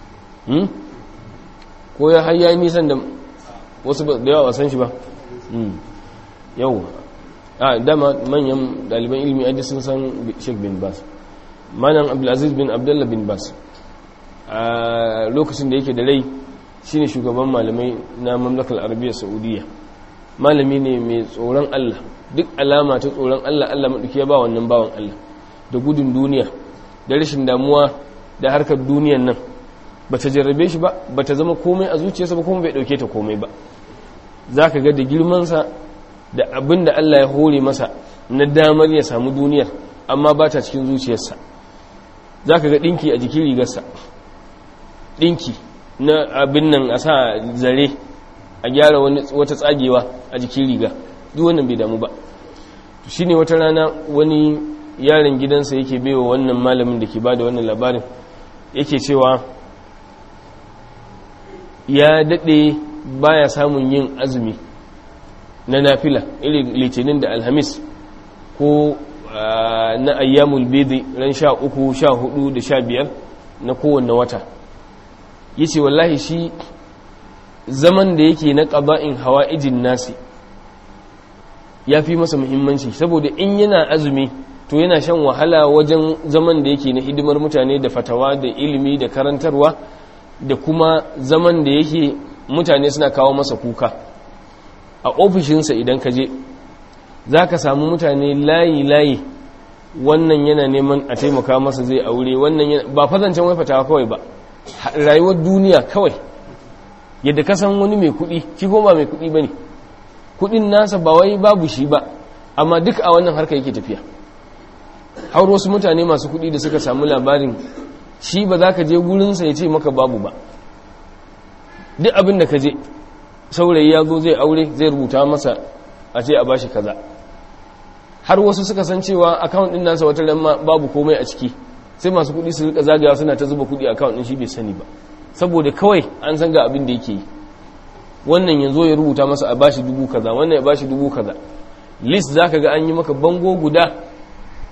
ko ya har yayi nisan da wasu da yawa san shi ba yau a dama manyan daliban ilimi aji sun san sheikh bin baz malam abdulaziz bin abdullah bin baz a lokacin da yake da rai shine shugaban malamai na mamlakar arabiya saudiya malami ne mai tsoron allah duk alama ta tsoron allah allah maɗauki ya ba wannan bawan allah da gudun duniya da rashin damuwa da harkar duniyan nan ba ta jarrabe shi ba ba ta zama komai a zuciyarsa ba kuma bai ɗauke ta komai ba za ka ga da girmansa da abin da allah ya hore masa na damar ya samu duniyar amma ba ta cikin zuciyarsa za ka ga ɗinki a jikin rigarsa ɗinki na abin nan a sa zare a gyara wata tsagewa a jikin riga duk wannan bai damu ba shi ne wata rana wani yaron gidansa yake baiwa wannan malamin da ke ba da wannan labarin yake cewa ya daɗe baya samun yin azumi na nafila irin litinin da alhamis ko na ayyamul bidi ran sha uku sha hudu da sha biyar na kowanne wata ya ce wallahi shi zaman da yake na ƙaba'in hawa ijin nasi ya fi masa muhimmanci saboda in yana azumi to yana shan wahala wajen zaman da yake na hidimar mutane da fatawa da ilimi da karantarwa da kuma zaman da yake mutane suna kawo masa kuka a ofishinsa idan ka je za ka samu mutane layi-layi wannan yana neman a taimaka masa zai aure wannan ba fazancen wai fatawa kawai ba rayuwar duniya kawai yadda ka san wani mai kuɗi shi ba mai kuɗi ba ne kuɗin nasa ba wai babu shi ba amma duk a wannan harka yake tafiya har wasu mutane masu kuɗi da suka samu labarin shi ba za ka je gurinsa ya ce maka babu ba duk abin da ka je saurayi ya zo zai aure zai rubuta masa a ce a bashi kaza har wasu suka san cewa akawun ɗin nasa wata lamma babu komai a ciki sai masu kuɗi su rika zagaya suna ta zuba kuɗi akawun ɗin shi bai sani ba saboda kawai an san ga abin da yake yi wannan yanzu ya rubuta masa a bashi dubu kaza wannan ya bashi dubu kaza list zaka ga an yi maka bango guda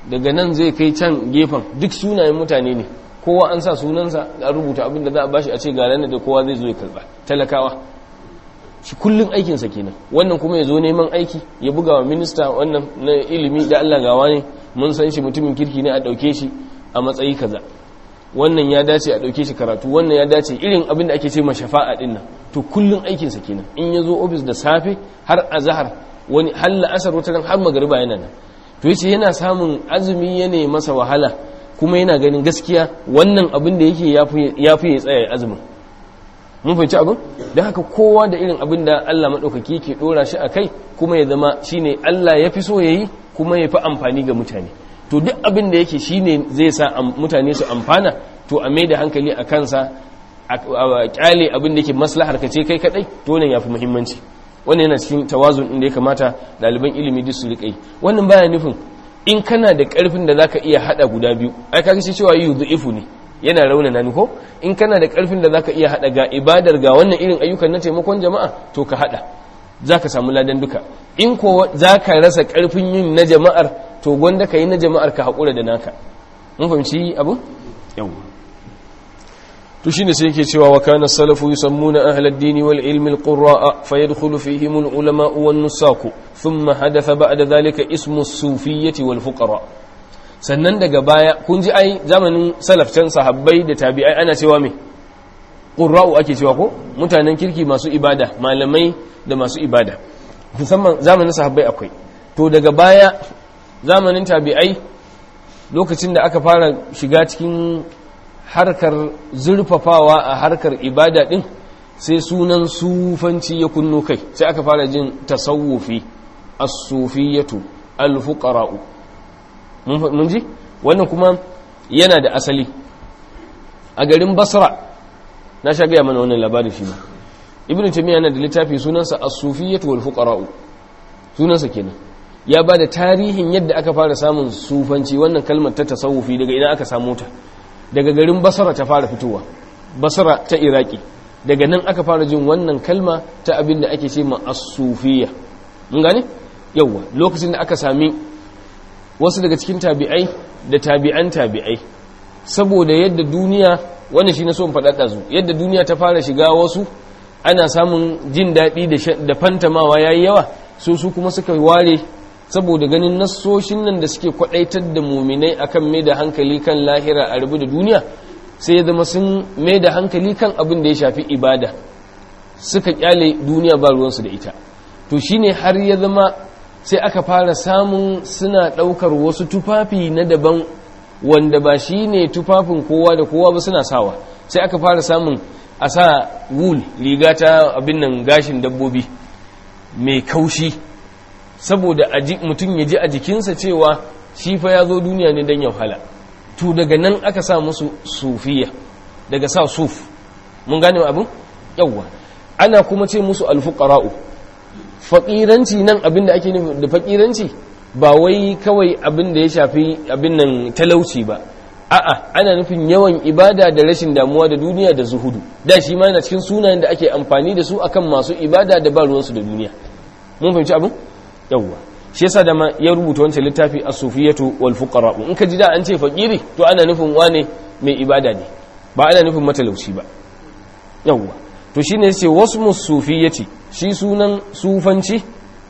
daga nan zai kai can gefen duk sunayen mutane ne kowa an sa sunansa a rubuta abin da za a bashi a ce ga ranar da kowa zai zo ya karba talakawa shi kullum aikinsa kenan wannan kuma ya zo neman aiki ya buga wa minista wannan na ilimi da Allah gawa ne mun san shi mutumin kirki ne a ɗauke shi a matsayi kaza wannan ya dace a ɗauke shi karatu wannan ya dace irin abin da ake ce ma shafa'a ɗin nan to kullum aikinsa kenan in ya zo ofis da safe har azahar wani har la'asar wata har magariba yana nan to yace yana samun azumi ya ne masa wahala kuma yana ganin gaskiya wannan abin da yake ya fi ya tsaya azumin mun fahimci abin don haka kowa da irin abin da Allah maɗaukaki ke ɗora shi a kai kuma ya zama shine Allah ya fi so ya yi kuma ya fi amfani ga mutane to duk abin da yake shine zai sa mutane su amfana to a mai da hankali a kansa a kyale abin da yake maslahar ka ce kai kadai to nan yafi muhimmanci wannan yana cikin tawazun inda ya kamata ɗaliban ilimi duk su riƙa yi wannan baya nufin in kana da ƙarfin da zaka iya hada guda biyu ai kaga shi cewa yudhifu ne yana raunana ni ko in kana da ƙarfin da zaka iya hada ga ibadar ga wannan irin ayyukan na taimakon jama'a to ka hada zaka samu ladan duka in ko zaka rasa ƙarfin yin na jama'ar to gwanda ka yi na jama'ar ka haƙura da naka mun fahimci abu yawwa to shine sai yake cewa wa kana salafu yusammuna ahla ad-din wal ilmi al-qurra'a fayadkhulu fihim al-ulama wan nusaku thumma hadatha ba'da dhalika ismu as-sufiyyah wal fuqara sannan daga baya kun ji ai zamanin salaf can sahabbai da tabi'ai ana cewa me qurra'u ake cewa ko mutanen kirki masu ibada malamai da masu ibada musamman zamanin sahabbai akwai to daga baya zamanin tabi'ai lokacin da aka fara shiga cikin harkar zurfafawa a harkar ibada din sai sunan sufanci ya kunno kai sai aka fara jin tasawufi as-sufiyatu al-fuqara'u mun ji wannan kuma yana da asali a garin basra na sha gaya mana wannan labarin shi ba ibnu taymiya yana da littafi sunansa as-sufiyatu wal-fuqara'u sunansa kenan ya ba da tarihin yadda aka fara samun sufanci wannan kalmar ta tasawufi daga ina aka samu ta daga garin basara ta fara fitowa basara ta iraki daga nan aka fara jin wannan kalma ta abin da ake ce ma as-sufiyya mun gane yawa lokacin da aka sami wasu daga cikin tabi'ai da tabi'an tabi'ai saboda yadda duniya wannan shi na so in faɗa ɗazu yadda duniya ta fara shiga wasu ana samun jin daɗi da fantamawa yayi yawa so su kuma suka ware saboda ganin nassoshin nan da suke kwadaitar da muminai akan mai da hankali kan lahira a rubu da duniya sai ya zama sun mai da hankali kan abin da ya shafi ibada suka kyale duniya ba ruwansu da ita to shine har ya zama sai aka fara samun suna daukar wasu tufafi na daban wanda ba shine tufafin kowa da kowa ba suna sawa sai aka fara samun a sa wool riga ta abin nan gashin dabbobi mai kaushi saboda mutum ya ji a jikinsa cewa shi fa ya zo duniya ne don ya wahala to daga nan aka sa musu sufiya daga sa suf mun gane abin yawwa ana kuma ce musu alfuqara'u faƙiranci nan abin da ake nufi da faƙiranci ba wai kawai abin da ya shafi abin nan talauci ba a'a ana nufin yawan ibada da rashin damuwa da duniya da zuhudu da shi ma yana cikin sunayen da ake amfani da su akan masu ibada da ba ruwansu da duniya mun fahimci abin yawwa shi yasa da ma ya rubuta wancan littafi as-sufiyatu wal fuqara in ka ji da an ce fakiri to ana nufin wane mai ibada ne ba ana nufin matalauci ba yawwa to shine yace wasmu sufiyati shi sunan sufanci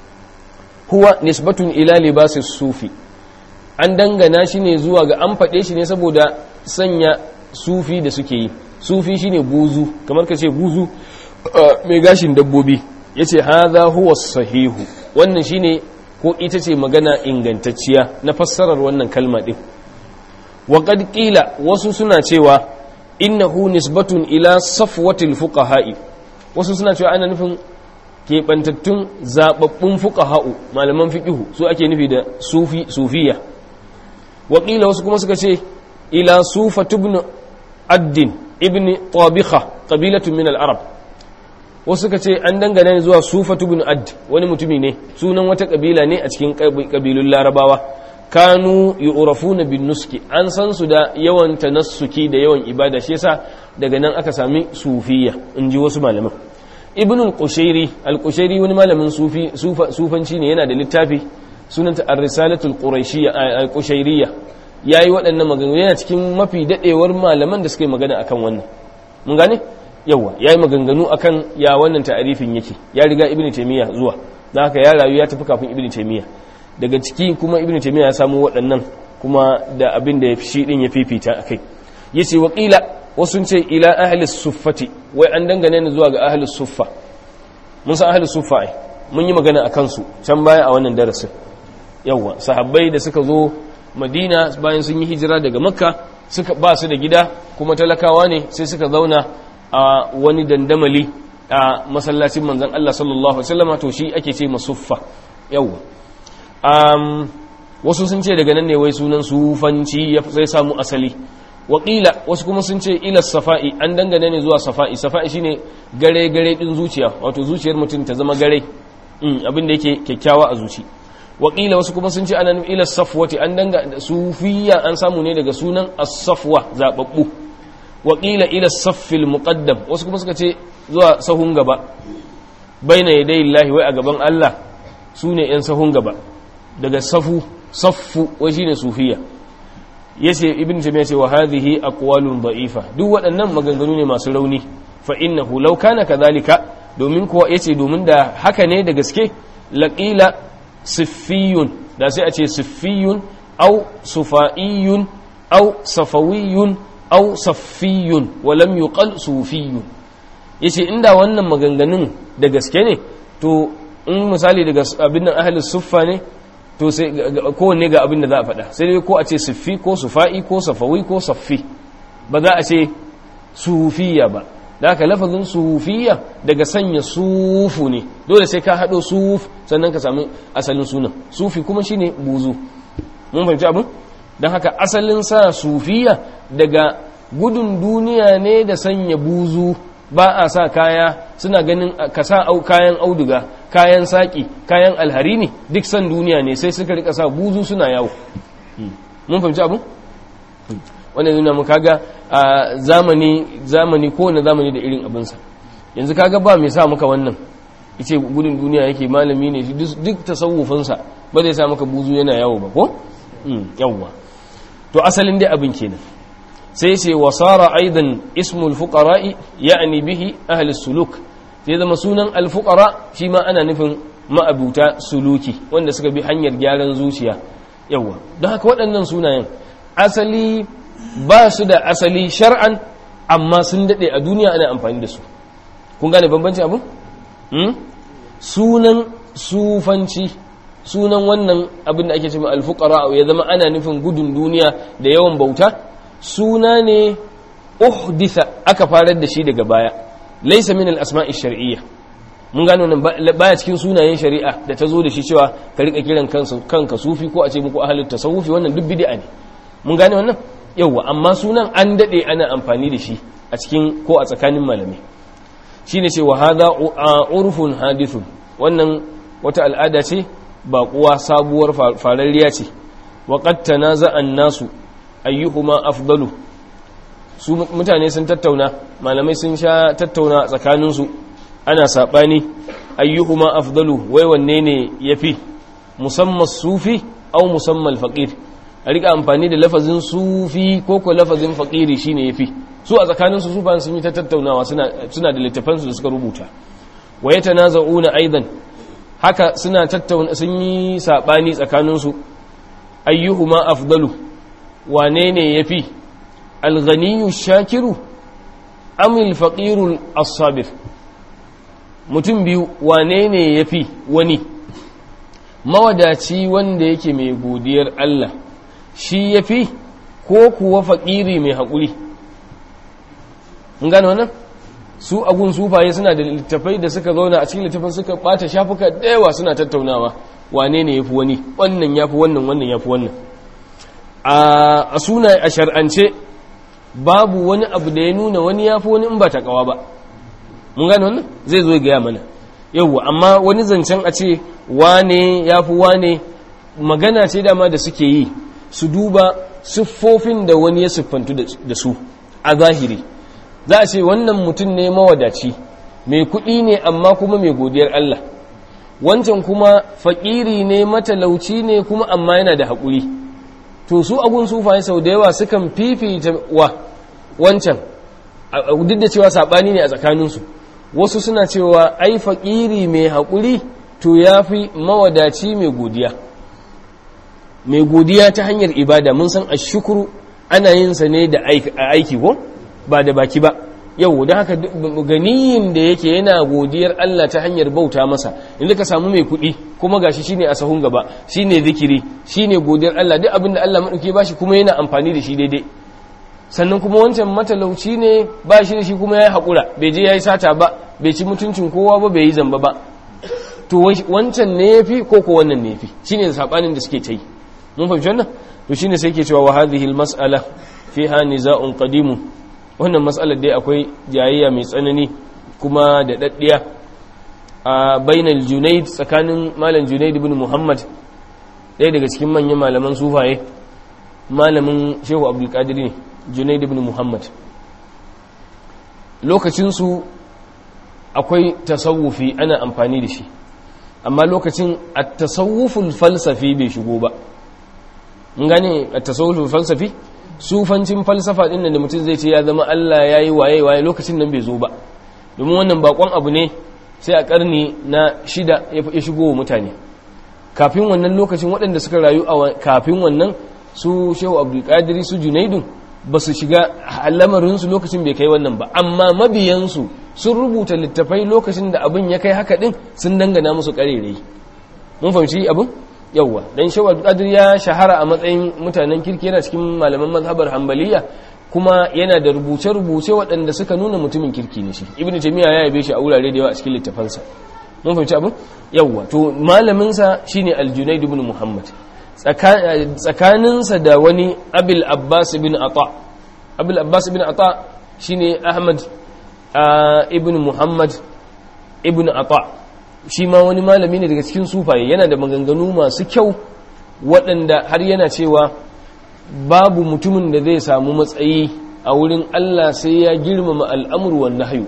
huwa nisbatun ila libasi sufi an dangana shi ne zuwa ga an faɗe shi ne saboda sanya sufi da suke yi sufi shine buzu kamar ka ce buzu mai gashin dabbobi yace hadha huwa sahihu wannan shine ko ita ce magana ingantacciya na fassarar wannan kalma din wa qad qila wasu suna cewa innahu nisbatun ila safwatil fuqaha'i wasu suna cewa ana nufin keɓantattun zababbun fuqaha'u malaman fiqihu su ake nufi da sufi sufiya wa qila wasu kuma suka ce ila sufa ibn addin ibn tabikha qabilatun min al-arab wasu ka ce an dangane zuwa sufatu bin ad wani mutumi ne sunan wata kabila ne a cikin kabilun larabawa kanu yu'rafuna bin nuski an san su da yawan tanassuki da yawan ibada shi yasa daga nan aka sami sufiya in ji wasu malaman ibn al-qushairi al-qushairi wani malamin sufi sufanci ne yana da littafi sunanta ar-risalatul quraishiyya al-qushayriyya yayi waɗannan maganganu yana cikin mafi dadewar malaman da suka yi magana akan wannan mun gane yawa yayi maganganu akan ya wannan ta'arifin yake ya riga ibnu taymiya zuwa dan haka ya rayu ya tafi kafin ibnu taymiya daga ciki kuma ibnu taymiya ya samu waɗannan kuma da abin da shi din ya fifita akai yace wa qila wasu ce ila ahli suffati wai an dangane ni zuwa ga ahli suffa mun san ahli suffa ai mun yi magana akan su can baya a wannan darasin yawa sahabbai da suka zo madina bayan sun yi hijira daga makka suka ba su da gida kuma talakawa ne sai suka zauna a wani dandamali a masallacin manzon Allah sallallahu alaihi wasallam to shi ake ce masuffa yawa um, wasu sun ce daga nan ne wai sunan sufanci ya sai samu asali waƙila wasu kuma sun ce ila safa'i an dangane ne zuwa safa'i safa'i shine gare gare din zuciya wato zuciyar mutum ta zama gare abin da yake kyakkyawa a zuci waƙila wasu kuma sun ce ana nufin ila safwati an danga sufiya an samu ne daga sunan as-safwa zababbu waƙila ila saffil muqaddam wasu kuma suka ce zuwa sahun gaba baina yadayi Allah wai a gaban Allah su ne yan sahun gaba daga safu saffu wai shine sufiya yace ibn jami'a ce wa hadhihi aqwalun da'ifa duk waɗannan maganganu ne masu rauni fa innahu law kana kadhalika domin kuwa yace domin da haka ne da gaske laqila siffiyun da sai a ce siffiyun au sufa'iyun au safawiyun au saffiyun wa lam yuqal sufiyun yace inda wannan maganganun da gaske ne to in misali daga abin nan ahlus suffa ne to sai kowanne ga abin da za a faɗa sai dai ko a ce siffi ko sufa'i ko safawi ko saffi ba za a ce sufiya ba da haka lafazin sufiya daga sanya sufu ne dole sai ka haɗo suf sannan ka sami asalin sunan sufi kuma shine buzu mun fahimci abin don haka asalin sa sufiya daga gudun duniya ne da sanya buzu ba a sa kaya suna ganin ka sa kayan auduga kayan saƙi kayan alhari ne duk san duniya ne sai suka rika sa buzu suna yawo mun fahimci abin wannan nuna mu kaga a zamani zamani kowane zamani da irin abinsa yanzu kaga ba mai sa maka wannan yace gudun duniya yake malami ne duk tasawufinsa ba zai sa maka buzu yana yawo ba ko yawwa to asalin dai abin kenan sai ce wasara aidan ismul fuqara'i ya'ni bihi ahli suluk sai zama sunan alfuqara shi ma ana nufin ma'abuta suluki wanda suka bi hanyar gyaran zuciya yawa don haka waɗannan sunayen asali ba su da asali shar'an amma sun daɗe a duniya ana amfani da su kun gane bambanci abin sunan sufanci sunan wannan abin da ake cewa alfuqara ya zama ana nufin gudun duniya da yawan bauta suna ne uhditha aka farar da shi daga baya laysa min al-asma'i shar'iyya mun gano nan baya cikin sunayen shari'a da ta zo da shi cewa ka rika kiran kansa kanka sufi ko a ce muku ahlul tasawufi wannan duk bid'a ne mun gane wannan yawa amma sunan an dade ana amfani da shi a cikin ko a tsakanin malamai shine ce wa hadha urfun hadithun wannan wata al'ada ce ba kuwa sabuwar fararriya ce wa qad tanaza an-nasu ayyuhuma afdalu su mutane sun tattauna malamai sun sha tattauna tsakaninsu ana saɓani ayyuhuma afdalu wai wanne ne yafi musamman sufi au musamman faƙir a rika amfani da lafazin sufi ko ko lafazin faƙiri shine yafi su a tsakaninsu su ba sun yi ta tattaunawa suna da littafansu da suka rubuta wa yatanaza'una aidan haka suna tattauna sun yi saɓani tsakaninsu ayyuhuma afdalu wane ne ya fi alganiyu shakiru amil faƙirul asabir mutum biyu wane ne ya fi wani mawadaci wanda yake mai godiyar Allah shi ya fi ko kuwa faƙiri mai haƙuri gano wannan su agun sufaye suna da littafai da suka zauna a cikin littafin suka ɓata shafuka da yawa suna tattaunawa wane ne ya fi wani wannan ya fi wannan wannan ya fi wannan a suna a shar'ance babu wani abu da ya nuna wani ya fi wani in ba ta kawa ba mun gane wannan zai zo gaya mana yauwa amma wani zancen a ce wane ya fi wane magana ce dama da suke yi su duba siffofin da wani ya siffantu da su a zahiri za a ce wannan mutum ne mawadaci mai kuɗi ne amma kuma mai godiyar Allah wancan kuma fakiri ne matalauci ne kuma amma yana da haƙuri to su abun sufaye sau da yawa sukan fifita wa wancan duk da cewa saɓani ne a tsakaninsu wasu suna cewa ai fakiri mai haƙuri to ya fi mawadaci mai godiya mai godiya ta hanyar ibada mun san a shukuru ana yin sa ne da aiki ko ba da baki ba yau da haka ganiyin da yake yana godiyar Allah ta hanyar bauta masa inda ka samu mai kuɗi kuma gashi shine a sahun gaba shine zikiri shine godiyar Allah duk abinda Allah madauke ba shi kuma yana amfani da shi daidai sannan kuma wancan matalauci ne ba shi da shi kuma yayi hakura bai je yayi sata ba bai ci mutuncin kowa ba bai yi zamba ba to wancan ne yafi ko ko wannan ne yafi shine sabanin da suke ta yi mun fahimci wannan to shine sai yake cewa wa hadhihi al-mas'ala fiha niza'un qadimun wannan matsalar dai akwai jayayya mai tsanani kuma da daddiya a bainal junaid tsakanin malam junaid ibn muhammad ɗaya daga cikin manyan malaman sufaye malamin shehu abdulkadir ne junaid ibn muhammad lokacinsu akwai tasawufi ana amfani da shi amma lokacin a tasawuful falsafi bai shigo ba mun gane a tasawuful falsafi sufancin falsafa din da mutum zai ce ya zama Allah ya yi waye waye lokacin nan bai zo ba domin wannan bakon abu ne sai a karni na shida ya shigo wa mutane kafin wannan lokacin waɗanda suka rayu a kafin wannan su shehu abdulkadiri su junaidun ba su shiga lamarinsu lokacin bai kai wannan ba amma mabiyansu sun rubuta littafai lokacin da abin ya kai haka din sun dangana musu karerai mun fahimci abin yawwa dan shawar qadir ya shahara a matsayin mutanen kirki yana cikin malaman mazhabar hanbaliya kuma yana da rubuce-rubuce waɗanda suka nuna mutumin kirki ne shi ibnu taymiya ya yabe shi a wurare da yawa a cikin littafansa mun fahimci abin yawwa to malamin sa shine al-junayd ibn muhammad tsakaninsa da wani abil abbas ibn ata abil abbas ibn ata shine ahmad ibn muhammad ibn ata shi ma wani malami ne daga cikin sufaye yana da maganganu masu kyau waɗanda har yana cewa babu mutumin da zai samu matsayi a wurin Allah sai ya girmama al'amur wanda hayu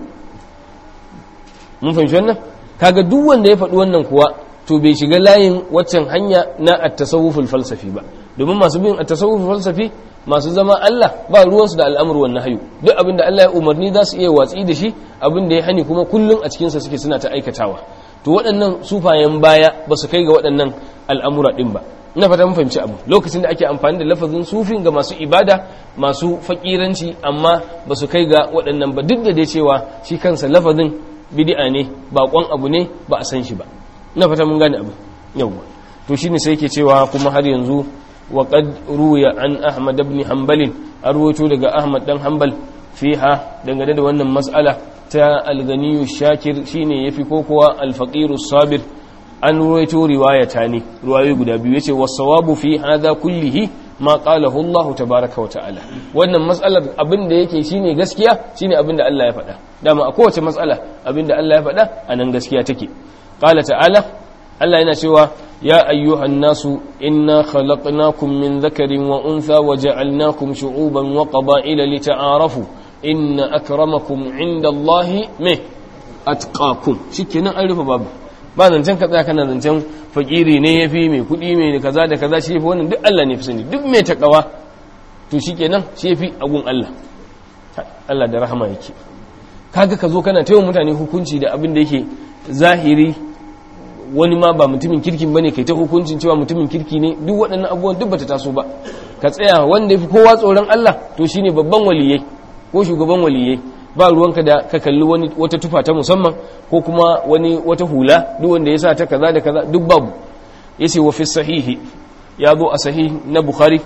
mun fahimci wannan kaga duk wanda ya faɗi wannan kuwa to bai shiga layin waccan hanya na at-tasawuful falsafi ba domin masu bin at-tasawuful falsafi masu zama Allah ba ruwansu da al'amur wannan hayu duk abin da Allah ya umarni za su iya watsi da shi abin da ya hani kuma kullum a cikinsa suke suna ta aikatawa to waɗannan sufayen baya ba su kai ga waɗannan al'amura ɗin ba ina fata mun fahimci abu lokacin da ake amfani da lafazin sufin ga masu ibada masu fakiranci amma ba su kai ga waɗannan ba duk da dai cewa shi kansa lafazin bid'a ne baƙon abu ne ba a san shi ba ina fata mun gane abu yawwa to shine sai yake cewa kuma har yanzu wa qad ruya an ahmad ibn hanbal arwato daga ahmad dan hanbal fiha dangane da wannan mas'ala ta alganiyu shakir shine yafi ko kuwa alfaqiru sabir an ruwaito riwayata ne ruwayoyi guda biyu yace wasawabu fi hadha kullihi ma qalahu Allah tabaaraka wa ta'ala wannan mas'alar abinda yake shine gaskiya shine abinda Allah ya faɗa dama a kowace mas'ala abinda Allah ya faɗa anan gaskiya take qala ta'ala Allah yana cewa ya ayyuhan nasu inna khalaqnakum min dhakarin wa untha wa ja'alnakum shu'uban wa qaba'ila lita'arafu inna akramakum inda Allahi me atqakum shikenan an rufe babu ba zancen ka tsaya kana zancen fakiri ne yafi mai kudi mai kaza da kaza shi yafi wannan duk Allah ne fi sani duk mai takawa to shikenan shi yafi agun Allah Allah da rahama yake kaga ka zo kana taiwa mutane hukunci da abin da yake zahiri wani ma ba mutumin kirkin bane kai ta hukuncin cewa mutumin kirki ne duk waɗannan abubuwan duk bata taso ba ka tsaya wanda yafi kowa tsoron Allah to shine babban waliyai ko shugaban waliyai ba ruwanka da ka kalli wani wata tufa ta musamman ko kuma wani wata hula duk wanda ya sa ta kaza da kaza duk babu yace wa fi sahihi ya zo a sahih na bukhari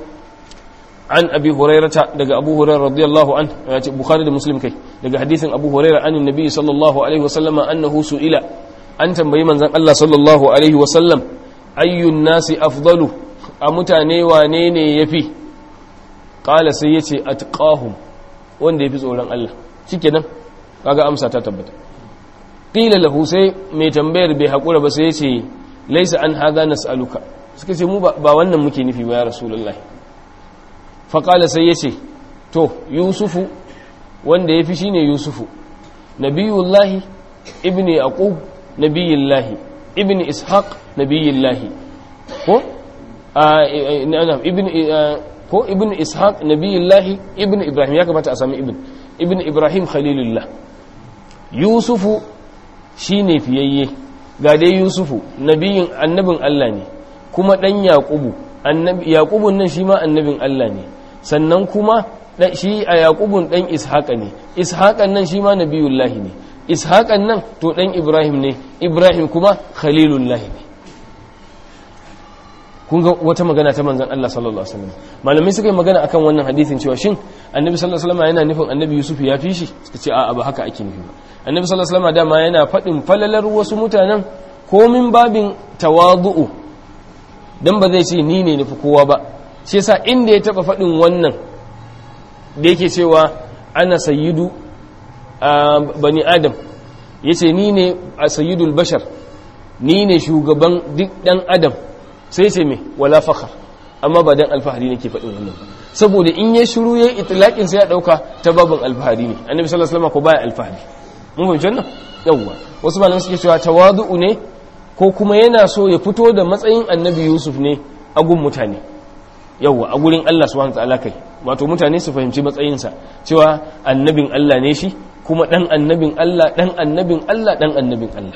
an abi hurairata daga abu hurairah radiyallahu an yace bukhari da muslim kai daga hadisin abu hurairah an annabi sallallahu alaihi wasallam annahu su'ila an tambayi manzon Allah sallallahu alaihi wasallam ayyun nasi afdalu a mutane wane ne yafi qala sai yace atqahum wanda ya fi tsoron Allah shike nan kaga amsa ta tabbata ƙila lahu sai mai tambayar bai haƙura ba sai ya ce laisa an haza nas'aluka suka ce mu ba wannan muke nufi ba ya rasulullahi faƙala sai ya ce to yusufu wanda ya fi shi ne yusufu nabiyullahi ibni yaqub nabiyullahi ibn ishaq nabiyillahi ko ibn ko ibn ishaq nabiyillahi ibn ibrahim ya kamata a sami ibn ibn ibrahim khalilullah yusufu shine fiyayye ga dai yusufu nabiyin annabin Allah ne kuma dan yaqubu annabi yaqubun nan shi ma annabin Allah ne sannan kuma shi a yaqubun dan ishaqa ne ishaqan nan shi ma nabiyullahi ne ishaqan nan to dan ibrahim ne ibrahim kuma khalilullahi ne kun ga wata magana ta manzon Allah sallallahu alaihi wasallam malamai suka yi magana akan wannan hadisin cewa shin annabi sallallahu alaihi wasallam yana nufin annabi yusuf ya fi shi suka ce a'a ba haka ake nufi ba annabi sallallahu alaihi wasallam dama yana faɗin falalar wasu mutanen komin babin tawadu'u dan ba zai ce ni ne nufi kowa ba shi yasa inda ya taba faɗin wannan da yake cewa ana sayyidu bani adam yace ni ne a sayyidul bashar ni ne shugaban duk dan adam sai ce me wala fakhar amma ba dan alfahari nake faɗin wannan saboda in ya shiru yayin itlaqin sai ya dauka ta babin alfahari ne annabi sallallahu alaihi wasallam ko baya alfahari mun fahimci wannan yawwa wasu malamai suke cewa tawadu'u ne ko kuma yana so ya fito da matsayin annabi yusuf ne a gun mutane yawwa a gurin Allah subhanahu wataala kai wato mutane su fahimci matsayinsa cewa annabin Allah ne shi kuma dan annabin Allah dan annabin Allah dan annabin Allah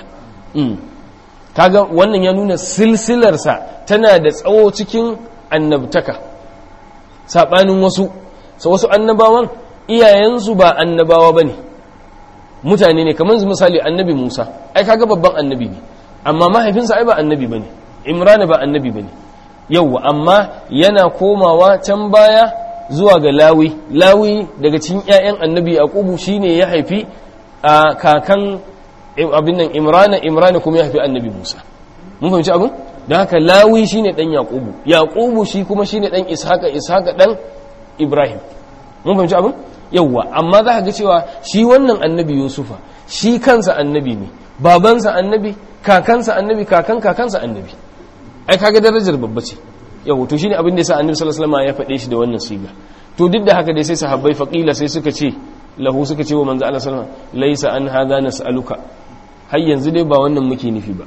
kaga wannan ya nuna silsilarsa tana da tsawo cikin annabtaka saɓanin wasu sa wasu annabawan iyayensu ba annabawa ba ne mutane ne kamar misali annabi musa ai kaga babban annabi ne amma mahaifinsa ai ba annabi ba ne imrana ba annabi ba ne yauwa amma yana komawa can baya zuwa ga lawi lawi daga cikin 'ya'yan annabi yaqubu shine ya haifi a kakan abin nan imrana imrana kuma ya haifi annabi musa mun fahimci abin don haka lawi shine dan yaqubu yaqubu shi kuma shine dan ishaqa ishaqa dan ibrahim mun fahimci abin yawwa amma za ka ga cewa shi wannan annabi yusufa shi kansa annabi ne babansa annabi kakansa annabi kakan kakansa annabi ai kaga darajar babba ce yawwa to shine abin da yasa annabi sallallahu alaihi wasallam ya faɗe shi da wannan siga to duk da haka dai sai sahabbai faqila sai suka ce lahu suka ce wa manzo Allah sallallahu alaihi wasallam laysa an hadha nas'aluka har yanzu dai ba wannan muke nufi ba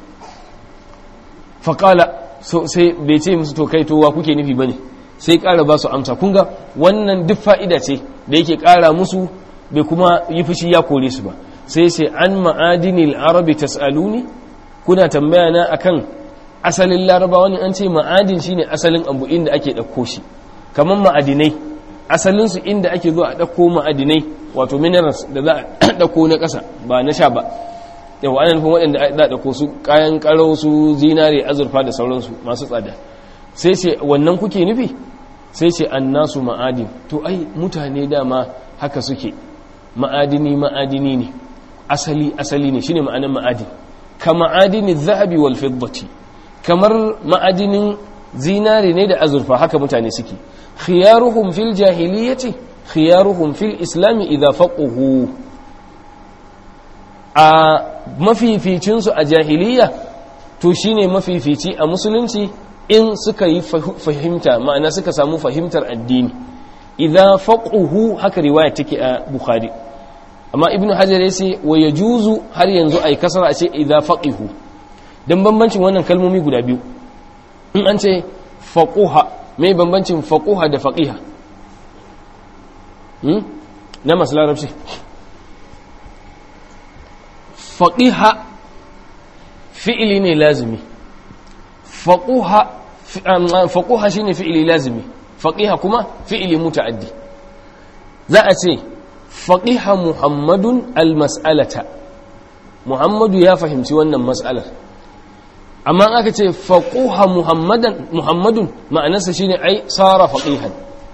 faƙala sai bai ce musu to kai to wa kuke nufi ba ne sai ƙara ba su amsa kunga wannan duk fa'ida ce da yake ƙara musu bai kuma yi fushi ya kore su ba sai sai an ma'adinil arabi tas'aluni kuna tambaya na akan asalin larabawa ne an ce ma'adin shine asalin abu inda ake ɗauko shi kamar ma'adinai asalinsu inda ake zuwa a ɗauko ma'adinai wato minerals da za a ɗauko na ƙasa ba na sha ba yau ana nufin waɗanda da ɗauko su kayan ƙarau su zinare azurfa da sauransu masu tsada sai ce wannan kuke nufi sai ce an nasu ma'adin to ai mutane dama haka suke ma'adini ma'adini ne asali asali ne shine ma'anin ma'adin ka ma'adini zahabi wal fiddati kamar ma'adinin zinare ne da azurfa haka mutane suke khiyaruhum fil jahiliyyati khiyaruhum fil islami idza faquhu a mafificinsu a jahiliya to shine mafifici a musulunci in suka yi fahimta ma'ana suka samu fahimtar addini idza faquhu haka riwaya take a bukhari amma ibnu hajar ya ce wa yajuzu har yanzu ai kasara a ce idza faqihu dan bambancin wannan kalmomi guda biyu in an ce faquha mai bambancin faquha da faqiha hmm? na masu larabci faqiha fi'ili ne lazimi faquha faquha shine fi'ili lazimi faqiha kuma fi'ili muta'addi za a ce faqiha muhammadun almas'alata muhammadu ya fahimci wannan mas'alar amma aka ce faquha muhammadan muhammadun ma'anarsa shine ai sara faqihan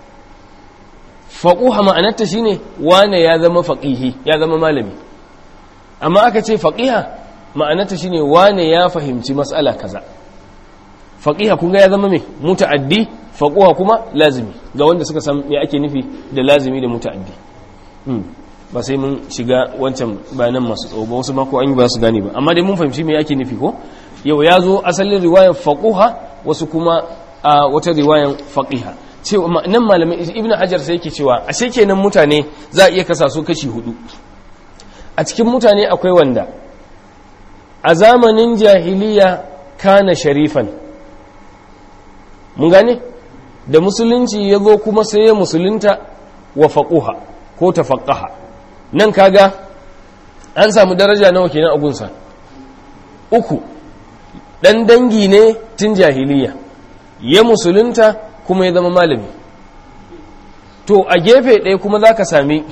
faquha ma'anarta shine wane ya zama faqihi ya zama malami amma aka ce faqiha ma'anarta shine wane ya fahimci mas'ala kaza faqiha kun ga ya zama me muta'addi faquha kuma lazimi ga wanda suka san me ake nufi da lazimi da muta'addi ba sai mun shiga wancan bayanan masu tsawo ba wasu mako an yi ba su gane ba amma dai mun fahimci me ake nufi ko yau ya zo asalin riwayar faquha wasu kuma a wata riwayar faqiha cewa nan malamai ibnu hajar sai yake cewa ashe kenan mutane za a iya kasa su kashi hudu a cikin mutane akwai wanda a zamanin jahiliya kana sharifan mun gane da musulunci ya zo kuma sai ya musulunta wa faquha ko tafaqqaha nan kaga an samu daraja nawa kenan a gunsa uku dan dangi ne tun jahiliya ya musulunta kuma ya zama malami to a gefe ɗaya kuma za ka sami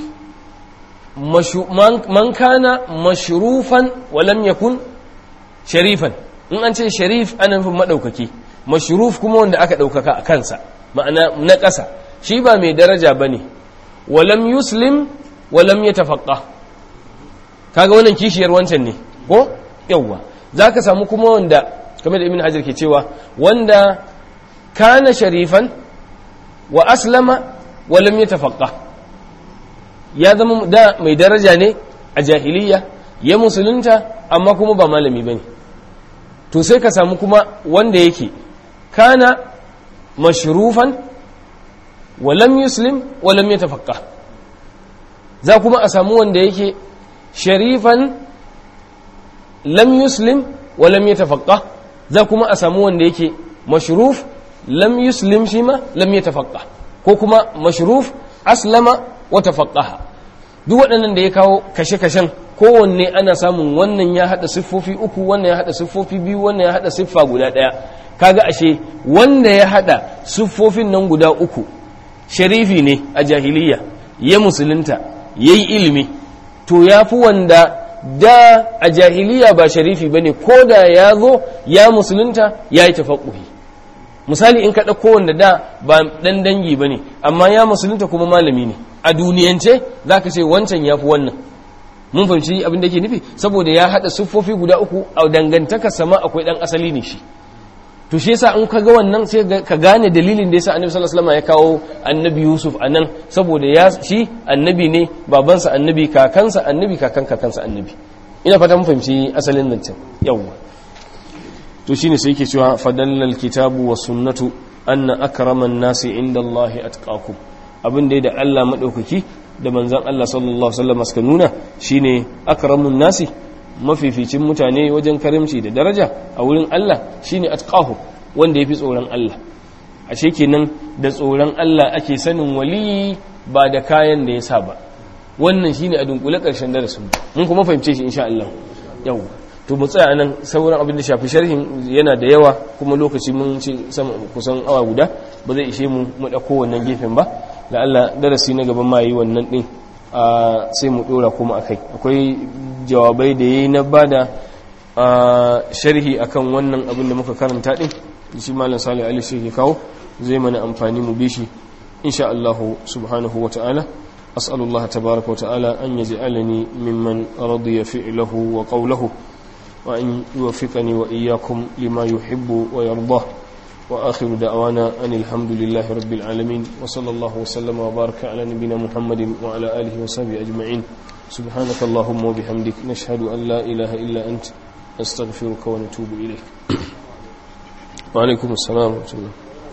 man kana mashrufan walam yakun sharifan in an ce sharif ana nufin maɗaukaki mashruf kuma wanda aka ɗaukaka a kansa ma'ana na ƙasa shi ba mai daraja ba ne walam yuslim walam ya tafaƙa kaga wannan kishiyar wancan ne ko yawwa za ka samu kuma wanda kamar da ibn hajar ke cewa wanda kana sharifan wa aslama walam ya tafaƙa ya zama da mai daraja ne a jahiliya ya musulunta amma kuma ba malami ba ne to sai ka samu kuma wanda yake kana mashrufan walam yuslim walam ya tafaƙa za kuma a samu wanda yake sharifan lam yuslim walam ya tafaƙa za kuma a samu wanda yake mashruf lam yuslim shi ma lam ya tafaƙa ko kuma mashruf aslama wata faƙaha duk waɗannan da ya kawo kashe-kashen kowanne ana samun wannan ya haɗa siffofi uku wannan ya haɗa siffofi biyu wannan ya haɗa siffa guda ɗaya kaga ashe wanda ya haɗa siffofin nan guda uku sharifi ne a jahiliya ya musulunta ya yi ilimi to ya fi wanda da a jahiliya ba sharifi ba ne ko da ya zo ya musulunta ya yi tafaƙuhi misali in ka ɗauko wanda da ba ɗan dangi ba ne amma ya musulunta kuma malami ne a duniyance za ka ce wancan ya fi wannan mun fahimci abin da ke nufi saboda ya haɗa siffofi guda uku a dangantaka sama akwai ɗan asali ne shi to shi yasa in ka ga wannan sai ka gane dalilin da yasa annabi sallallahu alaihi wasallam ya kawo annabi yusuf a nan saboda ya shi annabi ne babansa annabi kakansa annabi kakan kakansa annabi ina fata mun fahimci asalin nan can yawwa to shine sai yake cewa fadallal kitabu wa sunnatu anna akraman nasi inda Allah atqakum abin da da Allah madaukaki da manzon Allah sallallahu alaihi wasallam suka nuna shine akramun nasi mafificin mutane wajen karimci da daraja a wurin Allah shine atqahu wanda yafi tsoron Allah ashe kenan da tsoron Allah ake sanin wali ba da kayan da ya sa ba wannan shine a dunkule karshen darasin mun kuma fahimce shi insha Allah yau to mu tsaya nan sauran abin da shafi sharhin yana da yawa kuma lokaci mun ci sama kusan awa guda ba zai ishe mu mu dauko wannan gefen ba da Allah darasi na gaban ma yi wannan din sai mu dora kuma akai akwai jawabai da yayi na bada sharhi akan wannan abin da muka karanta din shi malam Salih Ali shi ke kawo zai mana amfani mu bishi insha Allah subhanahu wata'ala أسأل الله تبارك وتعالى أن يجعلني ممن رضي فعله وقوله وأن يوفقني وإياكم لما يحب ويرضاه وآخر دعوانا أن الحمد لله رب العالمين وصلى الله وسلم وبارك على نبينا محمد وعلى آله وصحبه أجمعين سبحانك اللهم وبحمدك نشهد أن لا إله إلا أنت نستغفرك ونتوب إليك وعليكم السلام ورحمة الله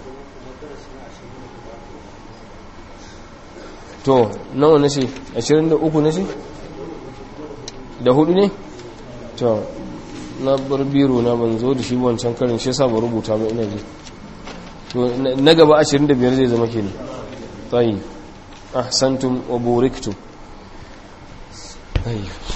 to nawa na ce 23 na ce da hudu ne to na bar biro na ban zo da shi wancan karin shi yasa ba rubuta ba ina ji to na gaba 25 zai zama kenan tayi ahsantum wa buriktum tayi